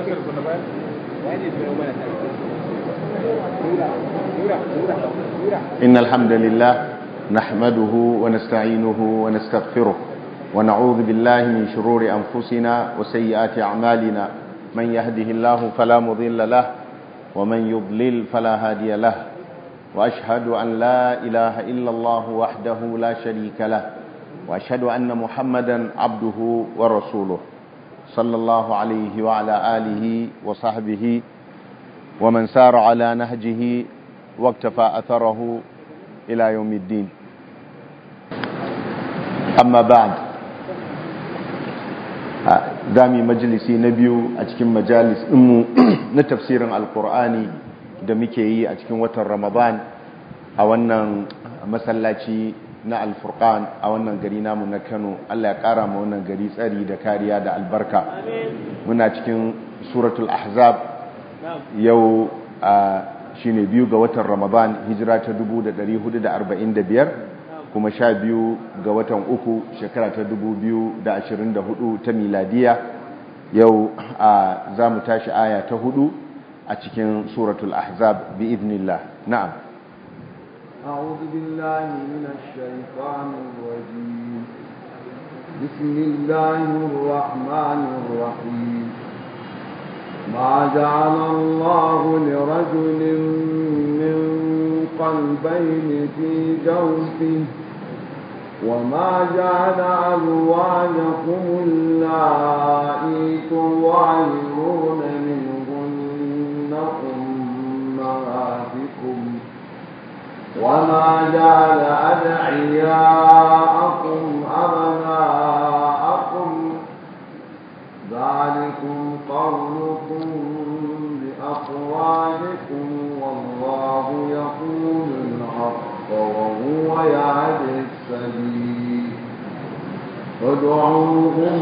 إن الحمد لله نحمده ونستعينه ونستغفره ونعوذ بالله من شرور أنفسنا وسيئات أعمالنا من يهده الله فلا مضل له ومن يضلل فلا هادي له وأشهد أن لا إله إلا الله وحده لا شريك له وأشهد أن محمدا عبده ورسوله صلى الله عليه وعلى آله وصحبه ومن سار على نهجه واكتفى أثره إلى يوم الدين أما بعد دامي مجلسي نبيو أتكين مجالس أمو نتفسير القرآن da muke yi a cikin watan ramadan a wannan masallaci na alfurkan a wannan gari namu na kano allah ya kara ma wannan gari tsari da kariya da albarka muna cikin suratul ahzab yau a shine biyu ga watan ramadan hijira ta 1445 kuma sha biyu ga watan uku shekara ta 2024 ta miladiya yau a za mu tashi aya ta hudu a cikin suratul ahzab bi idnillah na'am أعوذ بالله من الشيطان الرجيم بسم الله الرحمن الرحيم ما جعل الله لرجل من قلبين في جوفه وما جعل أزواجكم اللائي تظاهرون منهن أمهاتكم وما جعل أدعياءكم أبناءكم ذلكم قولكم بأقوالكم والله يقول الحق وهو يهدي السبيل ادعوهم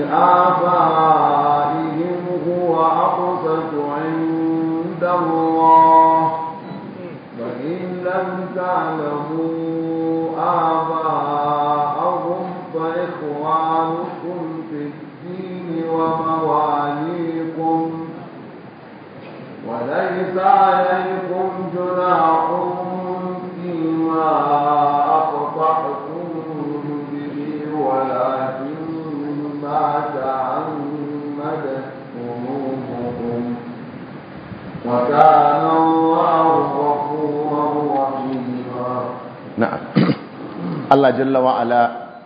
لآبائهم هو أقسط عند الله فإن لم تعلموا آباءهم فإخوانكم في الدين ومواليكم وليس عليكم جناح فيما أقطعتم به ولكن ما تعمدت قلوبكم وكان الله غفورا رحيما na'am Allah jalla wa ala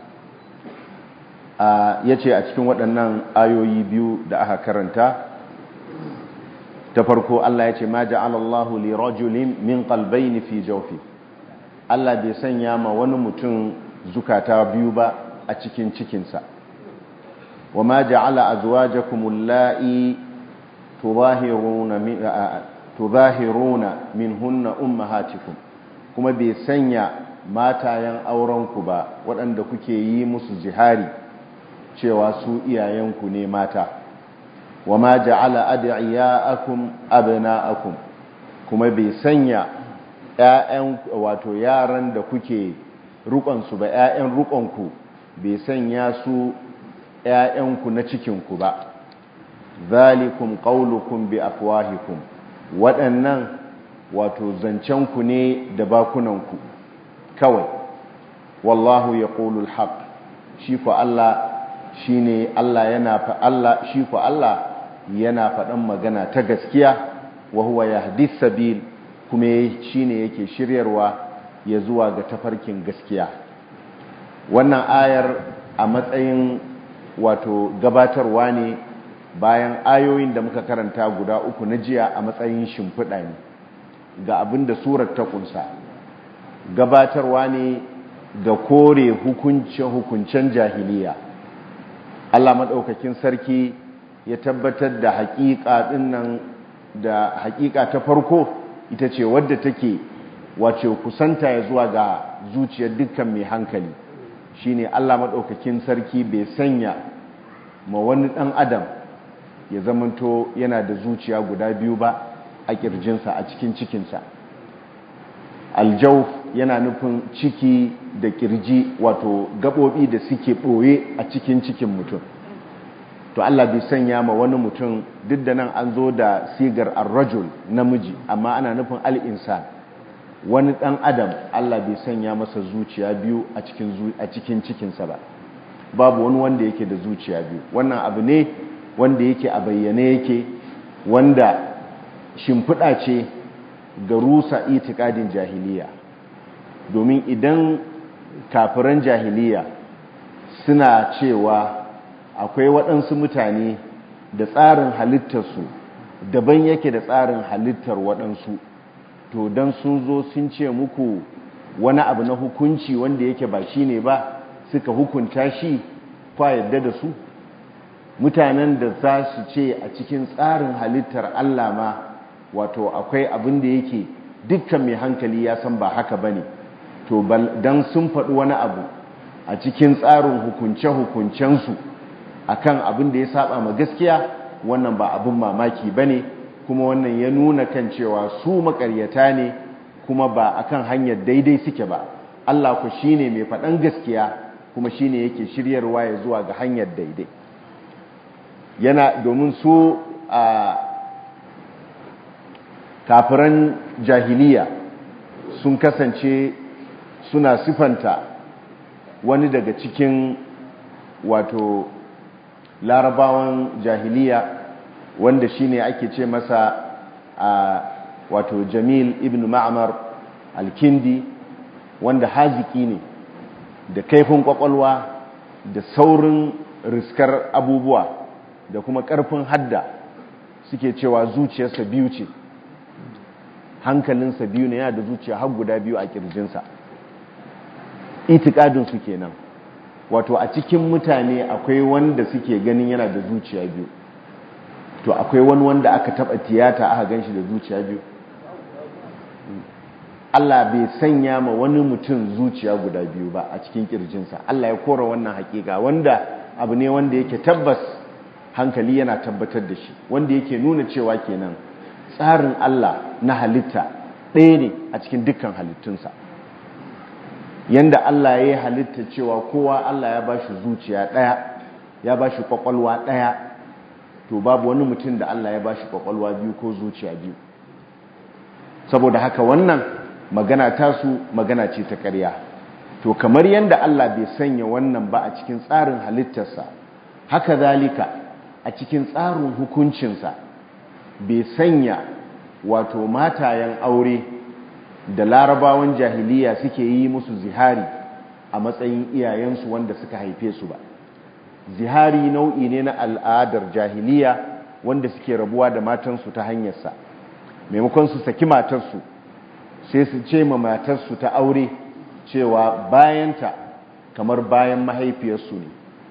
ya ce a cikin waɗannan ayoyi biyu da aka karanta ta farko Allah ya ce ma ja'alallahu li rajulin min qalbayni fi jawfi Allah bai sanya ma wani mutum zukata biyu ba a cikin cikinsa wa ma ja'ala azwajakum allati tudahiruna min tudahiruna minhunna ummahatikum kuma bai sanya matayen aurenku ba waɗanda kuke yi musu jihari cewa su iyayenku ne mata wa ma ja'ala ad'iyaakum abna'akum kuma bai sanya ƴaƴan wato yaran da kuke rukon su ba ƴaƴan rukonku bai sanya su ƴaƴanku na cikinku ba zalikum qaulukum bi afwahikum waɗannan wato zancenku ne da bakunanku kawai wallahu yaqulul haqq shi ko Allah shine Allah yana fa Allah shi ko Allah yana faɗan magana ta gaskiya wa huwa yahdi sabil kuma shine yake shiryarwa ya zuwa ga tafarkin gaskiya wannan ayar a matsayin wato gabatarwa ne bayan ayoyin da muka karanta guda uku na jiya a matsayin shimfiɗa ne ga abin da surar ta kunsa gabatarwa ne ga kore hukuncen jahiliya Allah maɗaukakin sarki ya tabbatar da haƙiƙa ɗinnan da haƙiƙa ta farko ita ce wadda take wace kusanta ya zuwa ga zuciyar dukkan mai hankali shine Allah maɗaukakin sarki bai sanya ma wani ɗan adam ya zamanto yana da zuciya guda biyu ba a ƙirjinsa a cikin cikinsa aljauf yana nufin ciki da ƙirji wato gaɓoɓi da suke ɓoye a cikin cikin mutum to Allah bai sanya ma wani mutum duk da nan an zo da sigar ar-rajul namiji amma ana nufin al-insan wani dan adam Allah bai sanya masa zuciya biyu a cikin a cikin cikinsa ba babu wani wanda yake da zuciya biyu wannan abu ne wanda yake a bayyane yake wanda shimfiɗa ce ga rusa itikadin jahiliya domin idan kafiran jahiliya suna cewa akwai waɗansu mutane da tsarin halittarsu daban yake da tsarin halittar waɗansu to don sun zo sun ce muku wani abu na hukunci wanda yake ba shi ne ba suka hukunta shi kwa yadda da su mutanen da za su ce a cikin tsarin halittar Allah ma wato akwai abin da yake dukkan mai hankali ya san ba haka ba ne to don sun faɗi wani abu a cikin tsarin hukunce-hukuncensu a kan abin da ya saba ma gaskiya wannan ba abin mamaki ba ne kuma wannan ya nuna kan cewa su makaryata ne kuma ba a kan hanyar daidai suke ba Allah ku shi ne mai faɗan gaskiya kuma shi ne yake shiryarwa ya zuwa ga hanyar daidai yana domin su a kafiran jahiliya sun kasance suna sifanta wani daga cikin wato larabawan jahiliya wanda shine ake ce masa a wato jamil ibn ma'amar alkindi wanda haziki ne da kaifin kwakwalwa da saurin riskar abubuwa da kuma ƙarfin hadda suke cewa zuciyarsa biyu ce hankalinsa biyu ne yana da zuciya har guda biyu a kirjinsa itikadinsu kenan wato a cikin mutane akwai wanda suke ganin yana da zuciya biyu to akwai wani wanda aka taba tiyata aka ganshi da zuciya biyu Allah bai sanya ma wani mutum zuciya guda biyu ba a cikin kirjinsa Allah ya kora wannan hakika wanda abu ne wanda yake tabbas hankali yana tabbatar da shi wanda yake nuna cewa kenan tsarin Allah na halitta ɗaya ne a cikin dukkan halittunsa yanda Allah ya yi halitta cewa kowa Allah ya bashi zuciya ɗaya ya bashi kwakwalwa ɗaya to babu wani mutum da Allah ya bashi kwakwalwa biyu ko zuciya biyu saboda haka wannan magana tasu magana ce ta ƙarya to kamar yanda Allah bai sanya wannan ba a cikin tsarin halittarsa haka zalika a cikin tsarin hukuncinsa bai sanya wato matayen aure da larabawan jahiliya suke yi musu zihari a matsayin iyayensu wanda suka haife su ba zihari nau'i ne na al'adar jahiliya wanda suke rabuwa da matansu ta hanyarsa maimakon su saki matarsu sai su ce ma matarsu ta aure cewa bayanta kamar bayan mahaifiyarsu ne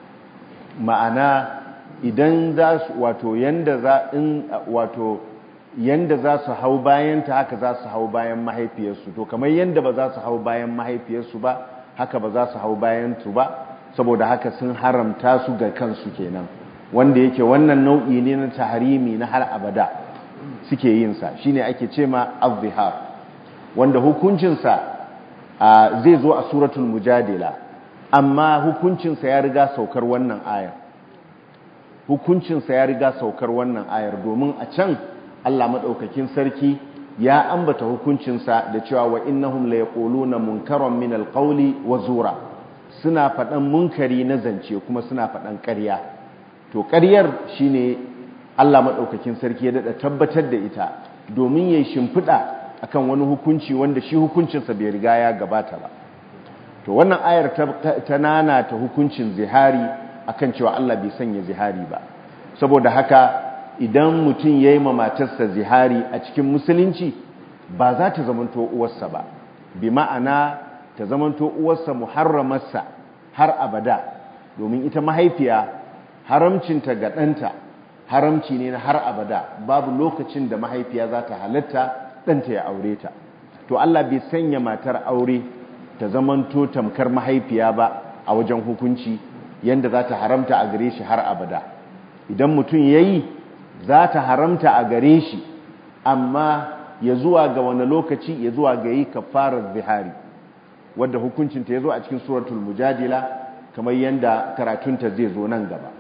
ma'ana idan za su wato yanda za in wato yanda za su hau bayanta haka za su hau bayan mahaifiyarsu to kamar yanda ba za su hau bayan mahaifiyarsu ba haka ba za su hau bayan su ba saboda haka sun haramta su ga kansu kenan wanda yake wannan nau'i ne na taharimi na har abada suke yin sa shine ake ce ma az-zihar wanda hukuncinsa zai zo a suratul mujadila amma hukuncinsa ya riga saukar wannan ayar hukuncinsa ya riga saukar wannan ayar domin a can Allah maɗaukakin sarki ya ambata hukuncinsa da cewa wa innahum la yaquluna munkaran min alqawli wa zura suna faɗan munkari na zance kuma suna faɗan ƙarya to ƙaryar shine Allah maɗaukakin sarki ya daɗa tabbatar da ita domin yayi shimfiɗa akan wani hukunci wanda shi hukuncinsa bai riga ya gabata ba to wannan ayar ta nana ta hukuncin zihari akan cewa Allah bai sanya zihari ba saboda haka idan mutum ya yi ma matarsa zihari a cikin musulunci ba za ta zamanto uwarsa ba bi ma'ana ta zamanto uwarsa muharramarsa har abada domin ita mahaifiya haramcinta ga ɗanta haramci ne na har abada babu lokacin da mahaifiya za ta halatta ɗanta ya aure ta to Allah bai sanya matar aure ta zamanto tamkar mahaifiya ba a wajen hukunci yanda za ta haramta a gare shi har abada idan mutum ya yi za ta haramta a gare shi amma ya zuwa ga wani lokaci ya zuwa ga yi kafarar zihari wadda hukuncinta ya zo a cikin suratul mujadila kamar yadda karatunta zai zo nan gaba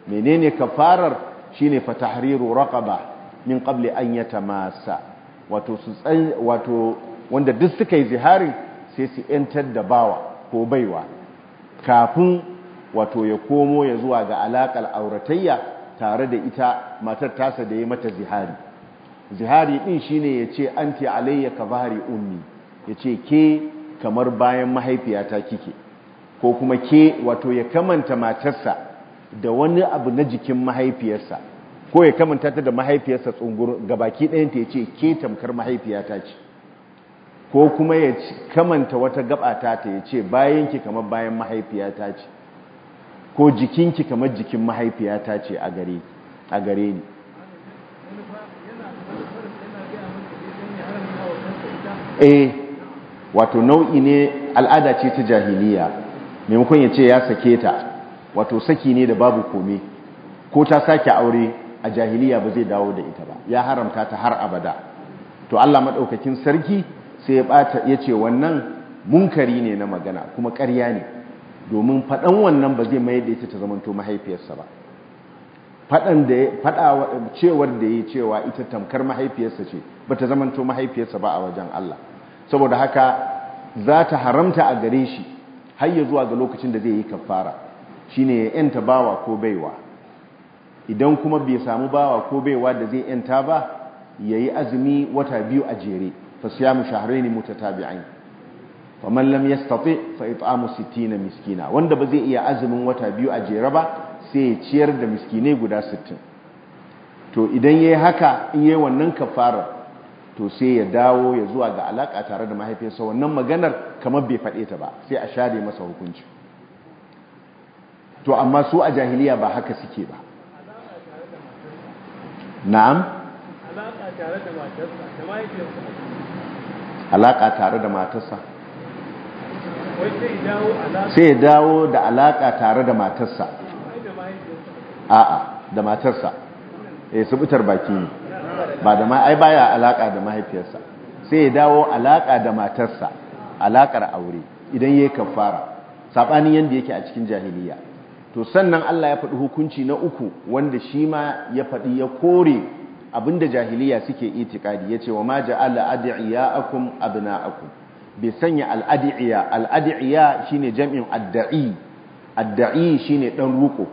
menene kafarar shine fa tahriru raqaba min qabli an yatamassa wato su wato wanda duk suka yi ziharin sai su yantar da bawa ko baiwa kafin wato ya komo ya zuwa ga alakar auratayya tare da ita matar tasa da ya mata zihari zihari din shine yace anti alayya ka bahari ummi yace ke kamar bayan mahaifiyata kike ko kuma ke wato ya kamanta matarsa da wani abu na jikin mahaifiyarsa ko ya kamanta ta da mahaifiyarsa tsungur gabaki ɗayanta yace ke tamkar mahaifiyata ce ko kuma ya kamanta wata gabata ta yace bayan ki kamar bayan mahaifiyata ce ko jikinki kamar jikin mahaifiyata ce a gare a gare ni eh wato nau'i ne al'ada ce ta jahiliya maimakon ya ce ya sake ta wato saki ne da babu kome ko ta sake aure a jahiliya ba zai dawo da ita ba ya haramta ta har abada to Allah madaukakin sarki sai ya bata yace wannan munkari ne na magana kuma ƙarya ne domin faɗan wannan ba zai mayar da ita ta zamanto mahaifiyarsa ba faɗan da faɗa cewar da ya cewa ita tamkar mahaifiyarsa ce ba ta zamanto mahaifiyarsa ba a wajen Allah saboda haka za ta haramta a gare shi har ya zuwa ga lokacin da zai yi kafara shine ya yanta bawa ko baiwa idan kuma bai samu bawa ko baiwa da zai yanta ba yayi azumi wata biyu a jere fa siyamu shahrayn mutatabi'ain faman lam yastati fa it'amu 60 miskina wanda ba zai iya azumin wata biyu a jere ba sai ya ciyar da miskinai guda 60 to idan yayi haka in yayi wannan kafara to sai ya dawo ya zuwa ga alaka tare da mahaifiyarsa wannan maganar kamar bai faɗe ta ba sai a share masa hukunci to amma su a jahiliya ba haka suke ba na'am alaka tare da matarsa da mahaifiyarsa alaka tare da matarsa wai sai dawo alaka sai ya dawo da alaka tare da matarsa da mahaifiyarsa a'a da matarsa eh subutar baki ne ba da ma ai baya alaka da mahaifiyarsa sai ya dawo alaka da matarsa alakar aure idan yayi kafara sabanin yanda yake a cikin jahiliya to sannan Allah ya faɗi hukunci na uku wanda shi ma ya faɗi ya kore abinda jahiliya suke itikadi yace wa ma ja'ala ad'iyaakum abna'akum bai sanya al'adi'iya al'adi'iya shine jam'in adda'i adda'i shine dan ruko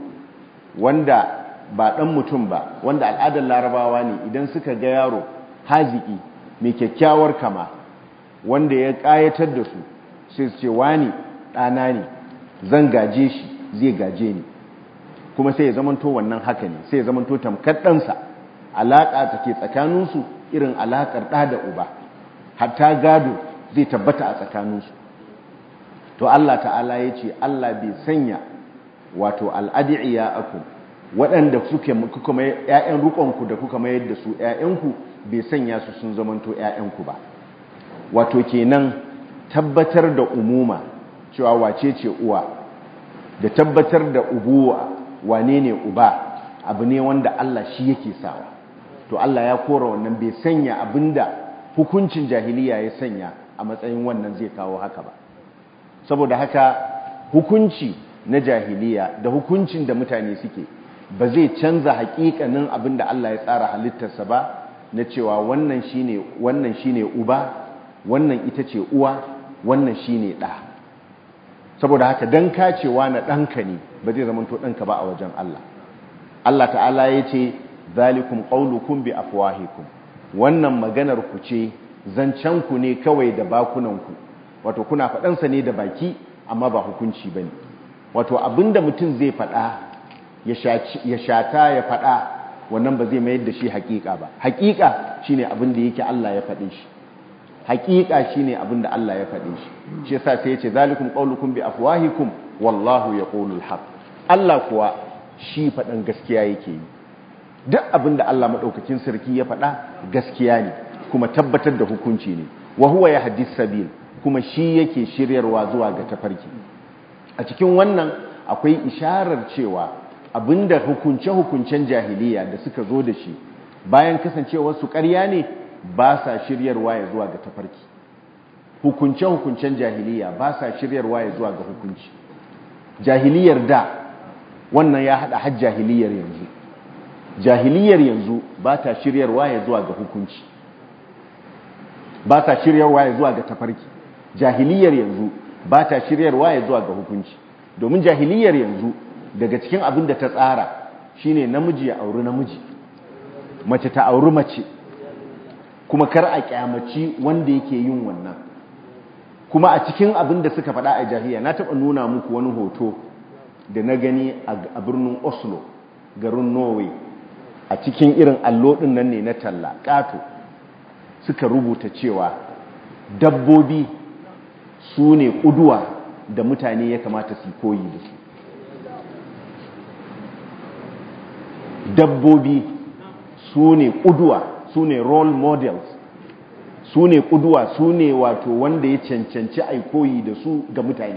wanda ba dan mutum ba wanda al'adar larabawa ne idan suka ga yaro haziki mai kyakkyawar kama wanda ya kayatar da su sai su ce wani ɗana ne zan gaje shi zai gaje ni kuma sai ya zamanto wannan haka ne sai ya zamanto tamkar ɗansa alaƙa take tsakaninsu irin alaƙar ɗa da uba hatta gado zai tabbata a tsakaninsu to Allah ta'ala ya ce Allah bai sanya wato al'adi'iya aku waɗanda suke kuka mai ‘ya'yan rukonku da kuka mayar da su ‘ya'yanku bai sanya su sun zamanto ‘ya'yanku ba wato kenan tabbatar da umuma cewa wace ce uwa da tabbatar da ubuwa wane ne uba abu ne wanda Allah shi yake sawa to Allah ya kora wannan bai sanya abinda hukuncin jahiliya ya sanya a matsayin wannan zai kawo haka ba saboda haka hukunci na jahiliya da hukuncin da mutane suke ba zai canza hakikanin abin da Allah ya tsara halittarsa ba na cewa wannan shine wannan shine uba wannan ita ce uwa wannan shine ɗa saboda haka dan kacewa na ɗanka ne ba zai zama to ɗanka ba a wajen Allah Allah ta'ala ya ce zalikum qaulukum bi afwahikum wannan maganar ku ce zancen ku ne kawai da bakunanku wato kuna faɗansa ne da baki amma ba hukunci bane wato abinda mutum zai faɗa ya shata ya faɗa wannan ba zai mayar da shi haƙiƙa ba haƙiƙa shine abin da yake Allah ya faɗe shi haƙiƙa shine abin da Allah ya faɗe shi shi yasa sai ya ce zalikum qaulukum bi afwahikum wallahu yaqulul haqq Allah kuwa shi faɗan gaskiya yake yi duk abin da Allah madaukakin sarki ya faɗa gaskiya ne kuma tabbatar da hukunci ne wa huwa yahdis sabil kuma shi yake shiryarwa zuwa ga tafarki a cikin wannan akwai isharar cewa abinda hukunce-hukuncen jahiliya da suka zo da shi bayan kasancewar su ƙarya ne ba sa shiryarwa ya zuwa ga tafarki hukunce-hukuncen jahiliya ba sa shiryarwa ya zuwa ga hukunci jahiliyar da wannan ya hada har jahiliyar yanzu jahiliyar yanzu ba ta shiryarwa ya zuwa ga hukunci ba ta shiryarwa ya zuwa ga tafarki jahiliyar yanzu ba ta shiryarwa ya zuwa ga hukunci domin jahiliyar yanzu daga cikin abin da ta tsara shine namiji ya auri namiji mace ta auri mace kuma kar a kyamaci wanda yake yin wannan kuma a cikin abin da suka faɗa a jahiliya na taɓa nuna muku wani hoto da na gani a birnin oslo garin norway a cikin irin allo ɗin nan ne na talla ƙato suka rubuta cewa dabbobi su ne ƙuduwa da mutane ya kamata su koyi da su dabbobi su ne ƙuduwa su ne role models su ne ƙuduwa su ne wato wanda ya cancanci a koyi da su ga mutane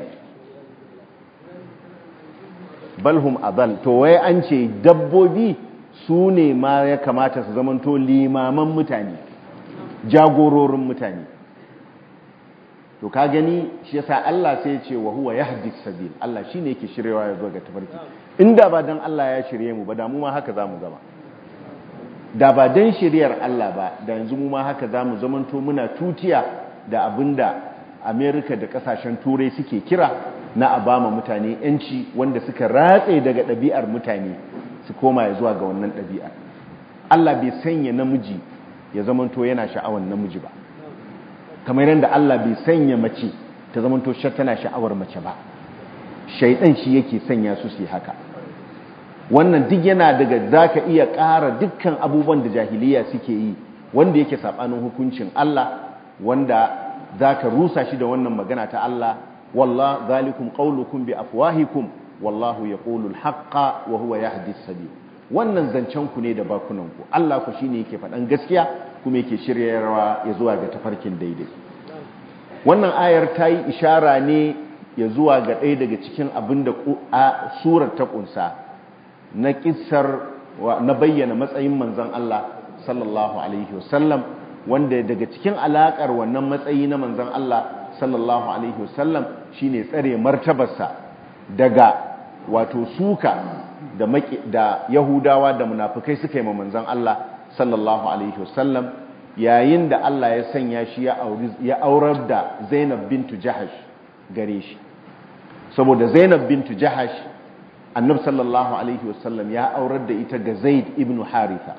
balhum adal to wai an ce dabbobi su ne ma ya kamata su zamanto limaman mutane jagororin mutane to ka gani shi yasa Allah sai ya ce wa huwa yahdi sabil Allah shine yake shiryewa ya zo ga tafarki inda ba dan Allah ya shirye mu ba da mu ma haka zamu zama da ba dan shiryar Allah ba da yanzu mu ma haka zamu zamanto muna tutiya da abinda America da kasashen turai suke kira na a bama mutane yanci wanda suka ratse daga ɗabi'ar mutane su koma ya zuwa ga wannan ɗabi'ar Allah bai sanya namiji ya zamanto yana sha'awar namiji ba kamar yadda Allah bai sanya mace ta zamanto tana sha'awar mace ba shaidan shi yake sanya su su haka wannan duk yana daga zaka iya ƙara dukkan abubuwan da jahiliya suke yi wanda yake sabanin hukuncin Allah wanda zaka rusa shi da wannan magana ta Allah wallah zalikum qaulukum bi afwahikum wallahu yaqulu al-haqqa wa huwa yahdi as-sabil wannan zancen ku ne da bakunan ku Allah ku shine yake faɗan gaskiya kuma yake shiryarwa ya zuwa ga tafarkin daidai wannan ayar ta yi ishara ne ya zuwa ga ɗaya daga cikin abin da surar ta ƙunsa na ƙisar na bayyana matsayin manzan Allah sallallahu alaihi wasallam wanda daga cikin alaƙar wannan matsayi na manzan Allah sallallahu alaihi wasallam shine tsare martabarsa daga wato suka da yahudawa da munafukai suka yi ma manzan Allah sallallahu alaihi wasallam yayin da Allah ya sanya shi ya aurar da Zainab bintu Jahash gare shi saboda Zainab bintu Jahash Annabi sallallahu alaihi wasallam ya aurar da ita ga Zaid ibn Haritha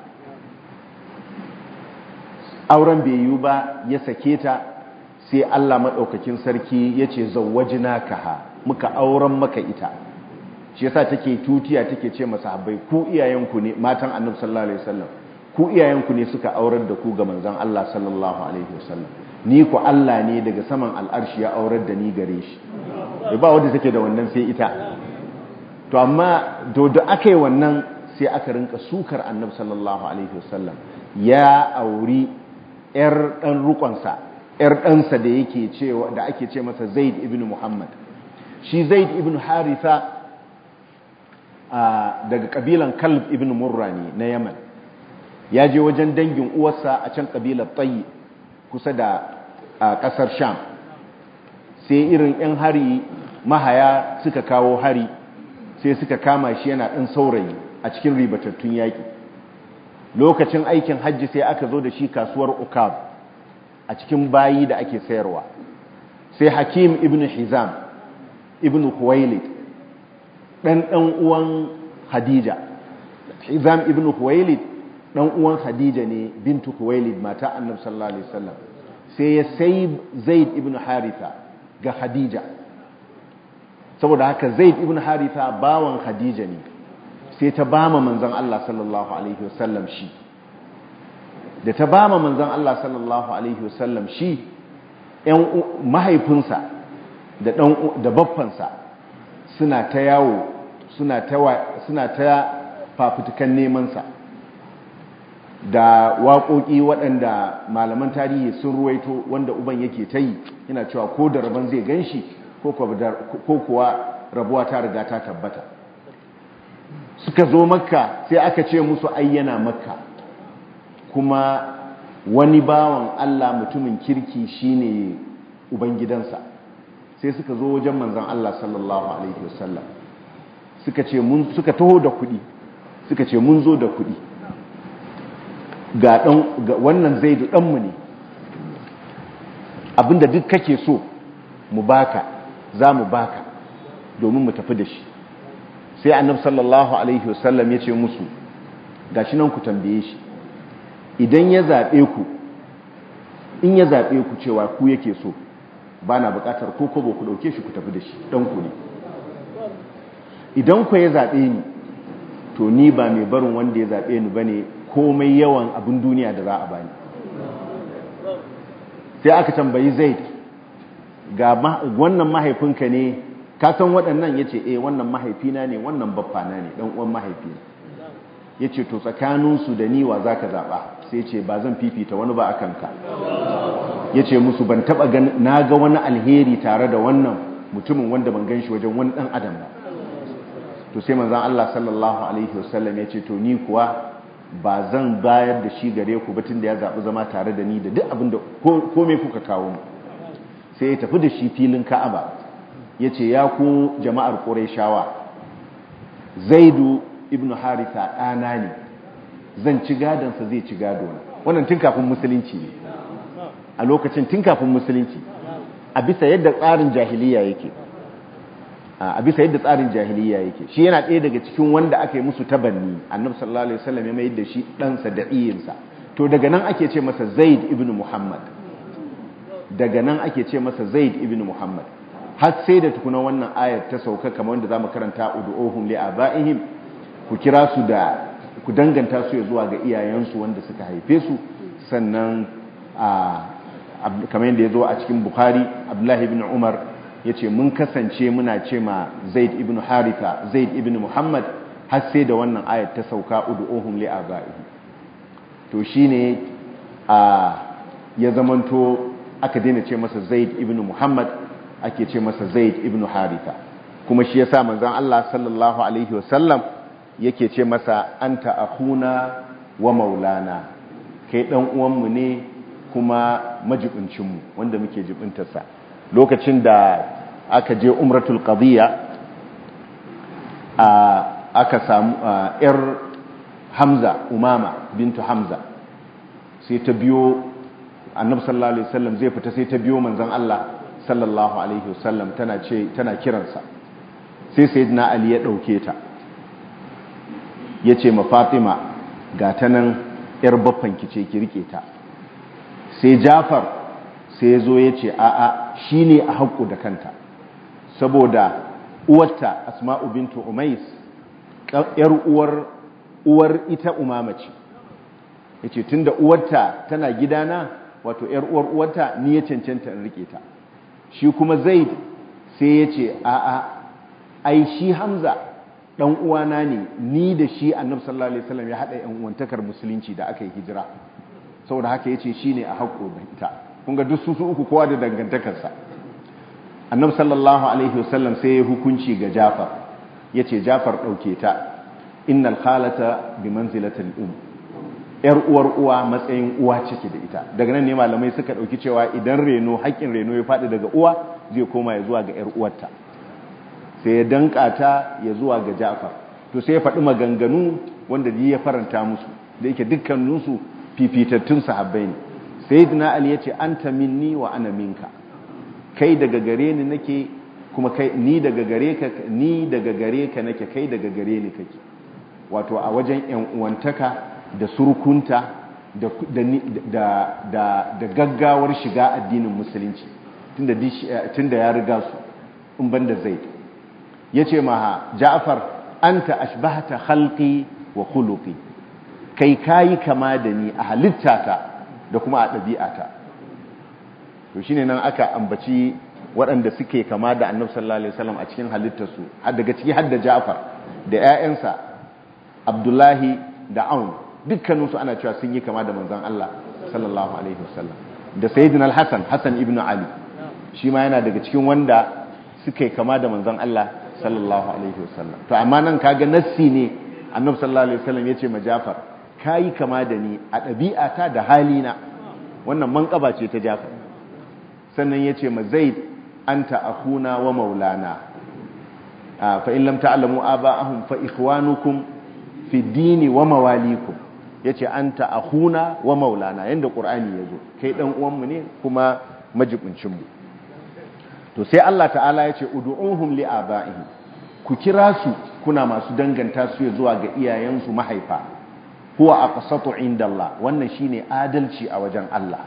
auren bai yiwu ba ya sake ta sai Allah madaukakin sarki yace zawwajnakaha muka auren maka ita shi yasa take tutiya take ce masahabbai ku iyayenku ne matan Annabi sallallahu alaihi wasallam ku iyayenku ne suka aurar da ku ga manzon Allah sallallahu alaihi wasallam ni ku Allah ne daga saman al'arshi ya aurar da ni gare shi ba wanda take da wannan sai ita to amma do da akai wannan sai aka rinka sukar annabi sallallahu alaihi wasallam ya auri yar dan rukonsa yar ɗansa da yake cewa da ake ce masa Zaid ibn Muhammad shi Zaid ibn Haritha daga kabilan Kalb ibn Murra ne na Yaman ya je wajen dangin uwarsa a can kabilar tsayi kusa da ƙasar sham sai irin 'yan hari mahaya suka kawo hari sai suka kama shi yana ɗan saurayi a cikin ribatattun yaƙi lokacin aikin hajji sai aka zo da shi kasuwar ukab a cikin bayi da ake sayarwa sai hakim ibn hizam ibn huwailid ɗan ɗan uwan hadija hizam ibn huwailid dan uwan Khadija ne bintu Khuwailid mata Annabi sallallahu alaihi wasallam sai ya sai Zaid ibn Haritha ga Khadija saboda haka Zaid ibn Haritha bawan Khadija ne sai ta bama manzon Allah sallallahu alaihi wasallam shi da ta bama manzon Allah sallallahu alaihi wasallam shi ƴan mahaifinsa da dan da baffansa suna ta yawo suna ta suna ta fafutukan neman sa da waƙoƙi waɗanda malaman tarihi sun ruwaito wanda uban yake ta yi yana cewa ko da rabon zai gan shi ko kuwa rabuwa ta riga ta tabbata suka zo makka sai aka ce musu ayyana makka kuma wani bawan allah mutumin kirki shine ubangidansa sai suka zo wajen manzan allah sallallahu alaihi wasallam suka ce mun suka taho da kuɗi suka ce mun zo da kuɗi ga dan ga wannan zaidu ɗanmu ne abinda duk kake so mu baka za mu baka domin mu tafi da shi sai annab sallallahu alaihi wasallam ya ce musu gashi nan ku tambaye shi idan ya zaɓe ku in ya zaɓe ku cewa ku yake so ba na buƙatar ko kobo ku ɗauke shi ku tafi da shi ɗanku ne idan ku ya zaɓe ni to ni ba mai barin wanda ya zaɓe ni ba ne komai yawan abin duniya da za a bani sai aka tambayi zai ga wannan mahaifinka ne ka san waɗannan ya ce eh wannan mahaifina ne wannan baffana ne ɗan uwan mahaifina ya ce to tsakaninsu da niwa za ka zaɓa sai ce ba zan fifita wani ba a kanka ya ce musu ban taɓa na ga wani alheri tare da wannan mutumin wanda ban gan shi wajen wani ɗan adam ba to sai manzan Allah sallallahu alaihi wasallam ya ce to ni kuwa ba zan bayar da shi gare ku batun da ya zaɓi zama tare da ni da duk abin da kome kuka kawo mu sai ya tafi da shi filin ka'aba ya ce ya ku jama'ar ƙurayshawa zaidu ibn haritha ɗana ne zan ci gadonsa zai ci gadona wannan tun kafin musulunci ne a lokacin tun kafin musulunci a bisa yadda tsarin jahiliya yake a bisa yadda tsarin jahiliya yake shi yana ɗaya daga cikin wanda aka yi musu tabanni annabi sallallahu alaihi wasallam ya mayar da shi ɗansa da iyinsa to daga nan ake ce masa zaid ibn muhammad daga nan ake ce masa zaid ibn muhammad har sai da tukuna wannan ayar ta sauka kamar wanda zamu karanta ud'uhum li abaihim ku kira su da ku danganta su ya zuwa ga iyayensu wanda suka haife su sannan kamar yadda ya zo a cikin bukhari abdullahi ibn umar ya ce mun kasance muna ce ma zaid ibn haritha zaid ibn muhammad har sai da wannan ayat ta sauka ud'uhum li abaihi to shine a ya zamanto aka daina ce masa zaid ibn muhammad ake ce masa zaid ibn haritha kuma shi yasa manzon Allah sallallahu alaihi wasallam yake ce masa anta akhuna wa maulana kai dan uwanmu ne kuma majibincinmu wanda muke jibintarsa lokacin da aka je umratul qadiyya aka samu yar hamza umama bintu hamza sai ta biyo annabi sallallahu alaihi wasallam zai fita sai ta biyo manzon Allah sallallahu alaihi wasallam tana ce tana kiransa sai sayyidina ali ya dauke ta yace ma fatima ga ta nan yar baffan ki ce ki rike ta sai jafar sai ya zo ya ce a'a shi ne a haƙƙo da kanta saboda uwarta asma'u bintu umais ‘yar uwar uwar ita umama ce ya ce tun da uwarta tana gidana wato ‘yar uwar uwarta ni ya cancanta in rike ta shi kuma zaid sai ya ce a'a ai shi hamza ɗan uwana ne ni da shi annabi sallallahu alaihi wasallam ya haɗa ‘yan uwantakar musulunci da aka yi hijira saboda haka ya ce shi ne a haƙo da ita kunga duk su uku kowa da dangantakarsa annabi sallallahu alaihi wasallam sai ya hukunci ga jafar ya ce jafar ɗauke ta innal khalata bi manzilatil um yar uwar uwa matsayin uwa cike da ita daga nan ne malamai suka ɗauki cewa idan reno haƙƙin reno ya faɗi daga uwa zai koma ya zuwa ga yar uwarta sai ya danka ta ya zuwa ga jafar to sai ya faɗi maganganu wanda ya faranta musu da yake dukkaninsu fifitattun sahabbai ne sayyidina ali yace anta minni wa ana minka kai daga gare ni nake kuma kai ni daga gare ka ni daga gare ka nake kai daga gare ni kake wato a wajen yan uwantaka da surkunta da da da da gaggawar shiga addinin musulunci tunda tunda ya riga su in banda zaid yace ma ja'far anta ashbahta khalqi wa khuluqi kai kayi kama da ni a halittata da kuma a ɗabi'ata to shine nan aka ambaci waɗanda suke kama da annabi sallallahu alaihi wasallam a cikin halittarsu har daga ciki har da Ja'far da ƴaƴansa Abdullahi da Aun dukkaninsu ana cewa sun yi kama da manzon Allah sallallahu alaihi wasallam da sayyidina al-Hasan Hassan ibn Ali shi ma yana daga cikin wanda suke kama da manzon Allah sallallahu alaihi wasallam to amma nan kaga nassi ne annabi sallallahu alaihi wasallam yace ma Ja'far kayi kama da ni a ɗabi'ata da halina wannan manƙaba ce ta Ja'far sannan yace ma Zaid anta akhuna wa maulana fa in lam ta'lamu aba'ahum fa ikhwanukum fi dini wa mawalikum yace anta akhuna wa maulana yanda qur'ani yazo kai dan uwan mu ne kuma majibincin mu to sai Allah ta'ala yace ud'uhum li aba'ihim ku kira su kuna masu danganta su zuwa ga iyayensu mahaifa huwa aqsatu inda Allah wannan shine adalci a wajen Allah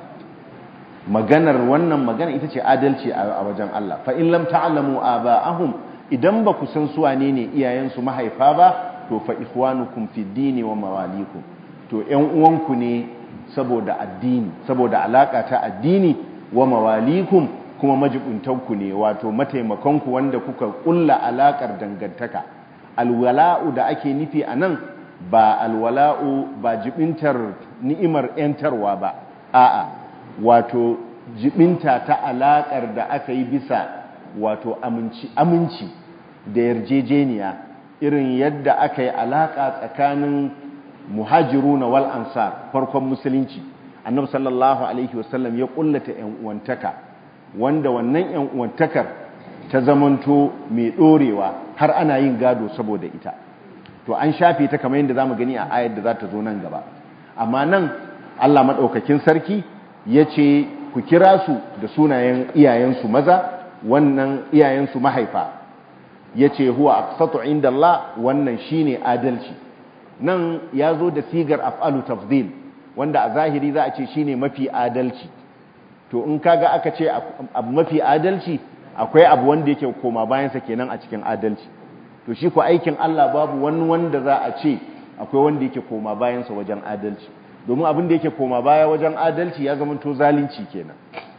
maganar wannan magana ita ce adalci a wajen Allah fa in lam ta'lamu aba'ahum idan ba ku san su wane ne iyayensu mahaifa ba to fa ikhwanukum fi dini wa mawalikum to ƴan uwanku ne saboda addini saboda alaka ta addini wa mawalikum kuma majibuntanku ne wato mataimakonku wanda kuka kulla alakar dangantaka alwala'u da ake nufi anan ba alwala'u ba jibintar ni'imar yantarwa ba a'a wato jibinta ta alakar da aka yi bisa wato aminci aminci da yarjejeniya irin yadda aka yi alaka tsakanin muhajiruna wal ansar farkon musulunci annabi sallallahu alaihi wasallam ya kullata yan uwantaka wanda wannan yan uwantakar ta zamanto mai dorewa har ana yin gado saboda ita to an shafe ta kamar yadda zamu gani a ayar da za ta zo nan gaba amma nan Allah madaukakin sarki yace ku kira su da sunayen iyayensu maza wannan iyayensu mahaifa yace huwa aqsatu inda Allah wannan shine adalci nan ya zo da sigar af'alu tafdil wanda a zahiri za a ce shine mafi adalci to in kaga aka ce abu mafi adalci akwai abu wanda yake koma bayansa kenan a cikin adalci to shi ko aikin Allah babu wani wanda za a ce akwai wanda yake koma bayansa wajen adalci domin abin da yake koma baya wajen adalci ya zama to zalunci kenan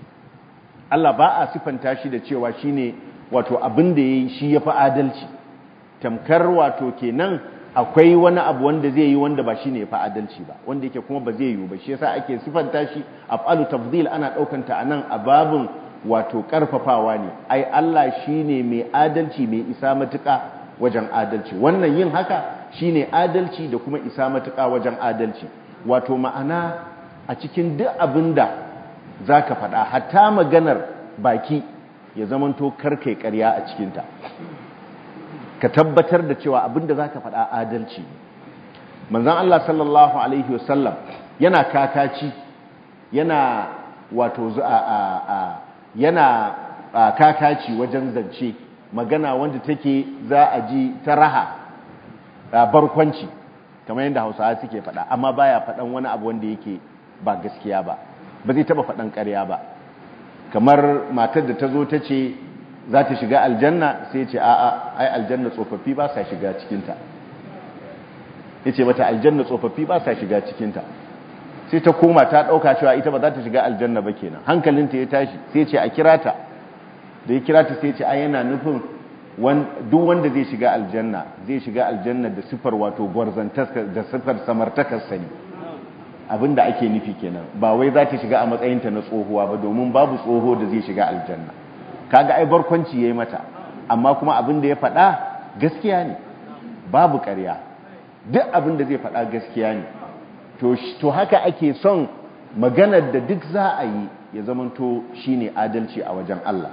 Allah ba a sifanta shi da cewa shine wato abin da yayi shi yafi adalci tamkar wato kenan akwai wani abu wanda zai yi wanda ba shine yafi adalci ba wanda yake kuma ba zai yi ba shi yasa ake sifanta shi af'alu tafdil ana daukanta anan a babin wato karfafawa ne ai Allah shine mai adalci mai isa matuka wajen adalci wannan yin haka shine adalci da kuma isa matuka wajen adalci wato ma'ana a cikin duk abinda zaka faɗa hatta maganar baki ya zamanto karkai ƙarya a cikinta ka tabbatar da cewa abinda zaka faɗa adalci manzon Allah sallallahu alaihi wasallam yana kakaci yana wato a yana kakaci wajen zance magana wanda take za a ji ta raha barkwanci kamar yadda hausawa suke faɗa amma baya faɗan wani abu wanda yake ba gaskiya ba ba zai taɓa faɗan ƙarya ba kamar matar da ta zo ta ce za ta shiga aljanna sai ce a'a ai aljanna tsofaffi ba sa shiga cikinta ya ce mata aljanna tsofaffi ba sa shiga cikinta sai ta koma ta ɗauka cewa ita ba za ta shiga aljanna ba kenan hankalinta ya tashi sai ce a kira ta da ya kira ta sai ce ai yana nufin duk wanda zai shiga aljanna zai shiga aljanna da sifar wato gwarzantarsa da sifar samartakarsa ne abinda ake nufi kenan ba wai za ta shiga a matsayinta na tsohuwa ba domin babu tsoho da zai shiga aljanna kaga ai barkwanci yayi mata amma kuma abin da ya faɗa gaskiya ne babu ƙarya duk abin da zai faɗa gaskiya ne to haka ake son maganar da duk za a yi ya zamanto shine adalci a wajen Allah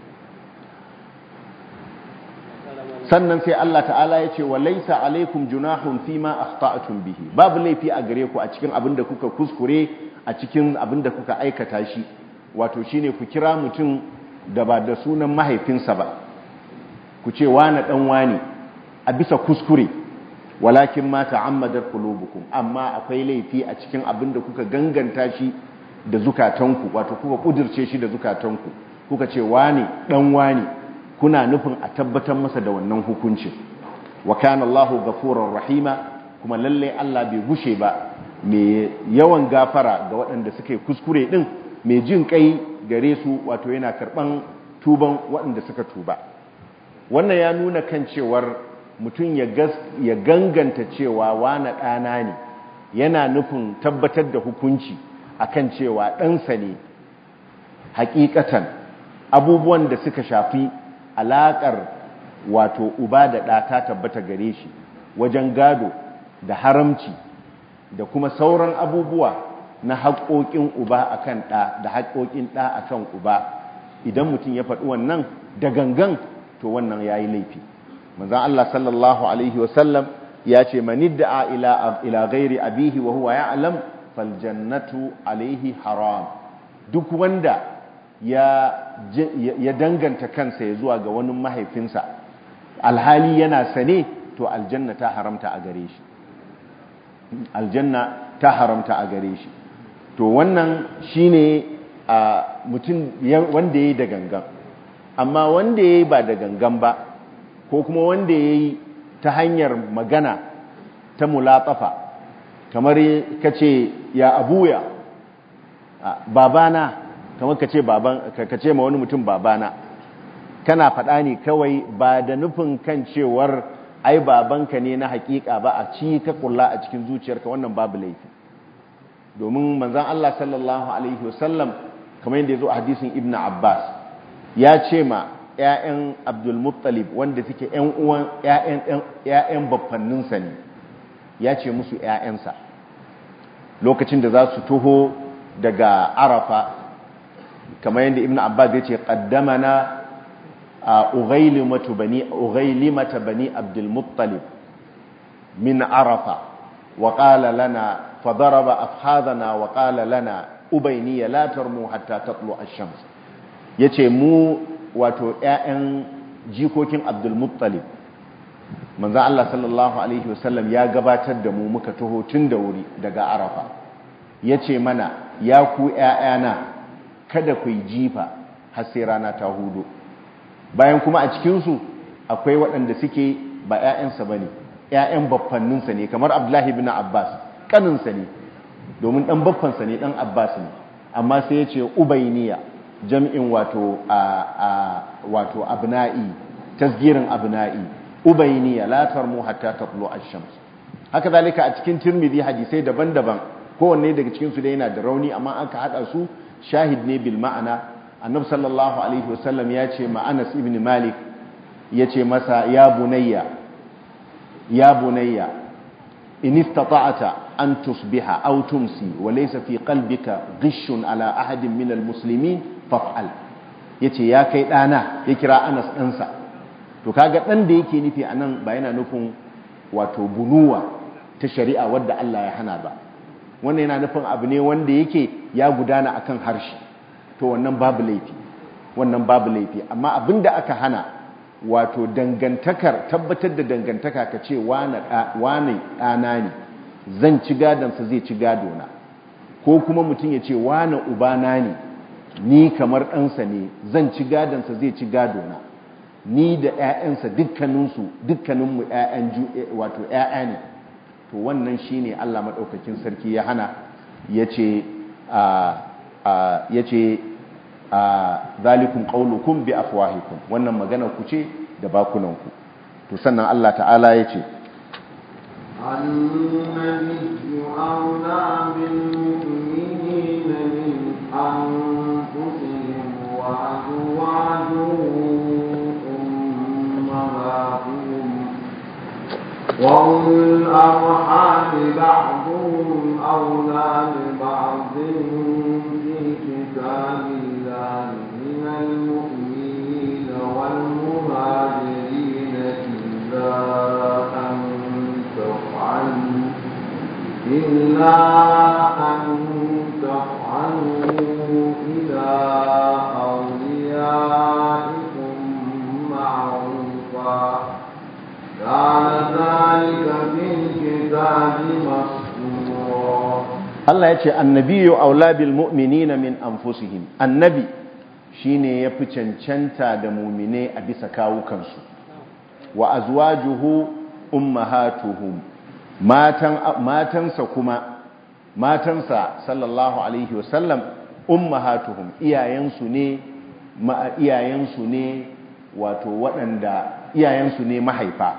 sannan sai Allah ta'ala ya ce wa laisa alaikum junahun fima akhta'tum bihi babu laifi a gare ku a cikin abin da kuka kuskure a cikin abin da kuka aikata shi wato shine ku kira mutum da ba da sunan mahaifinsa ba ku ce wani dan wani a bisa kuskure walakin ma ta'ammadar qulubukum amma akwai laifi a cikin abin da kuka ganganta shi da zukatanku wato kuka kudirce shi da zukatanku kuka ce wani dan wani kuna nufin a tabbatar masa da wannan hukuncin wa kana Allahu ghafurur rahima kuma lalle Allah bai gushe ba mai yawan gafara ga waɗanda suka yi kuskure din mai jin kai gare su wato yana karban tuban waɗanda suka tuba wannan ya nuna kan cewar mutum ya ganganta cewa wane ɗana ne yana nufin tabbatar da hukunci akan cewa ɗansa ne hakikatan abubuwan da suka shafi alaƙar wato uba da ɗa ta tabbata gare shi wajen gado da haramci da kuma sauran abubuwa na haƙoƙin uba akan ɗa da haƙoƙin ɗa akan uba idan mutum ya faɗi wannan da gangan to wannan ya yi laifi manzon Allah sallallahu alaihi wasallam ya ce manidda'a ila ila ghairi abihi wa huwa ya'lam fal jannatu alaihi haram duk wanda ya ya danganta kansa ya zuwa ga wani mahaifinsa alhali yana sane to aljanna ta haramta a gare shi aljanna ta haramta a gare shi to wannan shine a mutum wanda yayi da gangan amma wanda yayi ba da gangan ba ko kuma wanda yayi ta hanyar magana ta mulatsafa kamar kace ya abuya babana kamar kace baban kace ma wani mutum babana kana faɗa ne kawai ba da nufin kan cewar ai babanka ne na hakika ba a ci ka kulla a cikin zuciyarka wannan babu laifi domin manzon Allah sallallahu alaihi wasallam kamar yadda yazo a hadisin Ibn Abbas ya ce ma ƴaƴan Abdul Muttalib wanda suke ƴan uwan ƴaƴan ƴaƴan baffanninsa ne ya ce musu ƴaƴansa lokacin da za su toho daga Arafa kamar yadda Ibn Abbas ya ce qaddamana أغيلمة بني أغيلمة بني عبد المطلب من عرفة وقال لنا فضرب أفخاذنا وقال لنا أبيني لا ترموا حتى تطلع الشمس yace mu wato ƴaƴan jikokin Abdul Muttalib manzo Allah sallallahu alaihi wasallam ya gabatar da mu muka taho tun da wuri daga Arafa yace mana ya ku ƴaƴana kada ku yi jifa har sai rana ta hudu bayan kuma a cikinsu akwai waɗanda suke ba 'ya'yansa ba ne 'ya'yan baffanninsa ne kamar abdullahi bin abbas ƙaninsa ne domin ɗan baffansa ne ɗan abbas ne amma sai ya ce ubainiya jam'in wato wato abna'i tasgirin abna'i ubainiya latar mu hatta taqlu ash-shams haka zalika a cikin tirmidhi hadisai daban-daban kowanne daga cikin su da yana da rauni amma aka hada su shahid ne bil ma'ana annabi sallallahu alaihi wasallam ya ce ma Anas ibn Malik ya ce masa ya bunayya ya bunayya in istata'ta an tusbiha aw tumsi wa laysa fi qalbika ghishun ala ahadin min almuslimin faf'al yace ya kai dana ya kira Anas ɗansa to kaga dan da yake nufi anan ba yana nufin wato bunuwa ta shari'a wadda Allah ya hana ba wannan yana nufin abu ne wanda yake ya gudana akan harshe to wannan babu laifi wannan babu laifi amma abinda aka hana wato dangantakar tabbatar da dangantaka ka ce wane ɗana ne zan ci gadonsa zai ci gadona ko kuma mutum ya ce wane ubana ne ni kamar ɗansa ne zan ci gadonsa zai ci gadona ni da 'ya'yansa dukkaninsu dukkaninmu 'ya'yan wato 'ya'ya ne to wannan shine Allah maɗaukakin sarki ya hana ya ce ya ce zalikun ƙaunukun bi afwahikum wannan magana ku ce da bakunanku to sannan Allah ta'ala ya ce النبي أولى بالمؤمنين من أنفسهم وأزواجه أمهاتهم وأولو الأرحام بعضهم أولى ببعض في كتاب الله من المؤمنين والمهاجرين إلا أن تفعلوا إلا أن تفعلوا إلى أوليائكم معروفا كان ذلك في الكتاب مسطورا Allah ya ce annabiyu aula bil mu'minina min anfusihim annabi shine yafi cancanta da mu'mine a bisa kawukansu wa azwajuhu ummahatuhum matan matansa kuma matansa sallallahu alaihi wasallam ummahatuhum iyayensu ne ma iyayensu ne wato waɗanda iyayensu ne mahaifa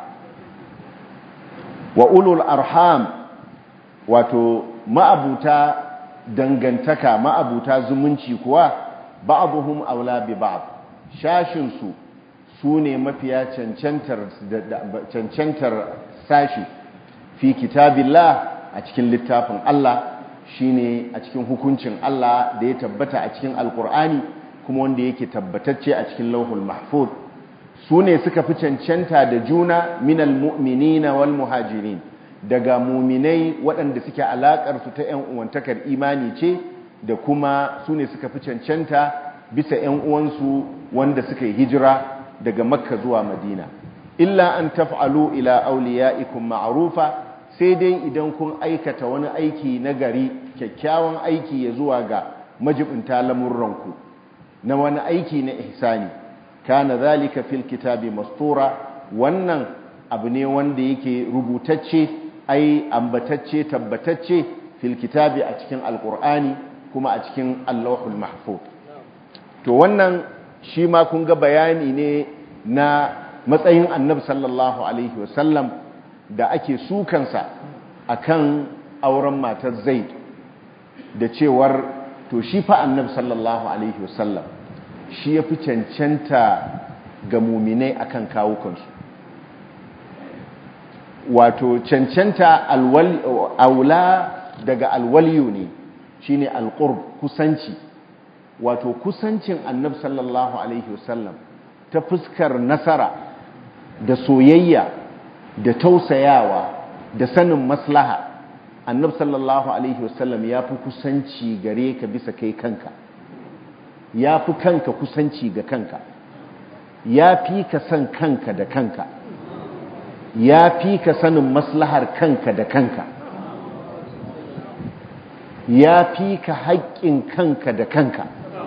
wa ulul arham wato ma'abuta dangantaka ma'abuta zumunci kuwa ba'dhum aula bi ba'd shashin su sune mafiya cancantar cancantar sashi fi kitabillah a cikin littafin Allah shine a cikin hukuncin Allah da ya tabbata a cikin alkur'ani kuma wanda yake tabbatacce a cikin lauhul mahfuz su ne suka fi cancanta da juna minal mu'minina wal muhajirin daga muminai waɗanda suke alaƙar su ta 'yan uwantakar imani ce da kuma su ne suka fi cancanta bisa 'yan uwansu wanda suka yi hijira daga makka zuwa madina illa an taf'alu ila awliyaikum ma'rufa sai dai idan kun aikata wani aiki na gari kyakkyawan aiki ya zuwa ga majibinta lamurranku na wani aiki na ihsani kana zalika fil kitabi mastura wannan abu ne wanda yake rubutacce ai ambatacce tabbatacce fil kitabi a cikin alqur'ani kuma a cikin allahul mahfuz to wannan shi ma kun ga bayani ne na matsayin annabi sallallahu alaihi wasallam da ake sukansa akan auren matar zaid da cewar to shi fa annabi sallallahu alaihi wasallam shi ya fi cancanta ga muminai akan kawukansu wato cancanta aula daga alwaliyu ne shine alqurb kusanci wato kusancin annabi sallallahu alaihi wasallam ta fuskar nasara da soyayya da tausayawa da sanin maslaha annabi sallallahu alaihi wasallam ya fi kusanci gare ka bisa kai kanka ya fi kanka kusanci ga kanka ya fi ka san kanka da kanka ya fi ka sanin maslahar kanka da kanka ya fi ka haƙƙin kanka da kanka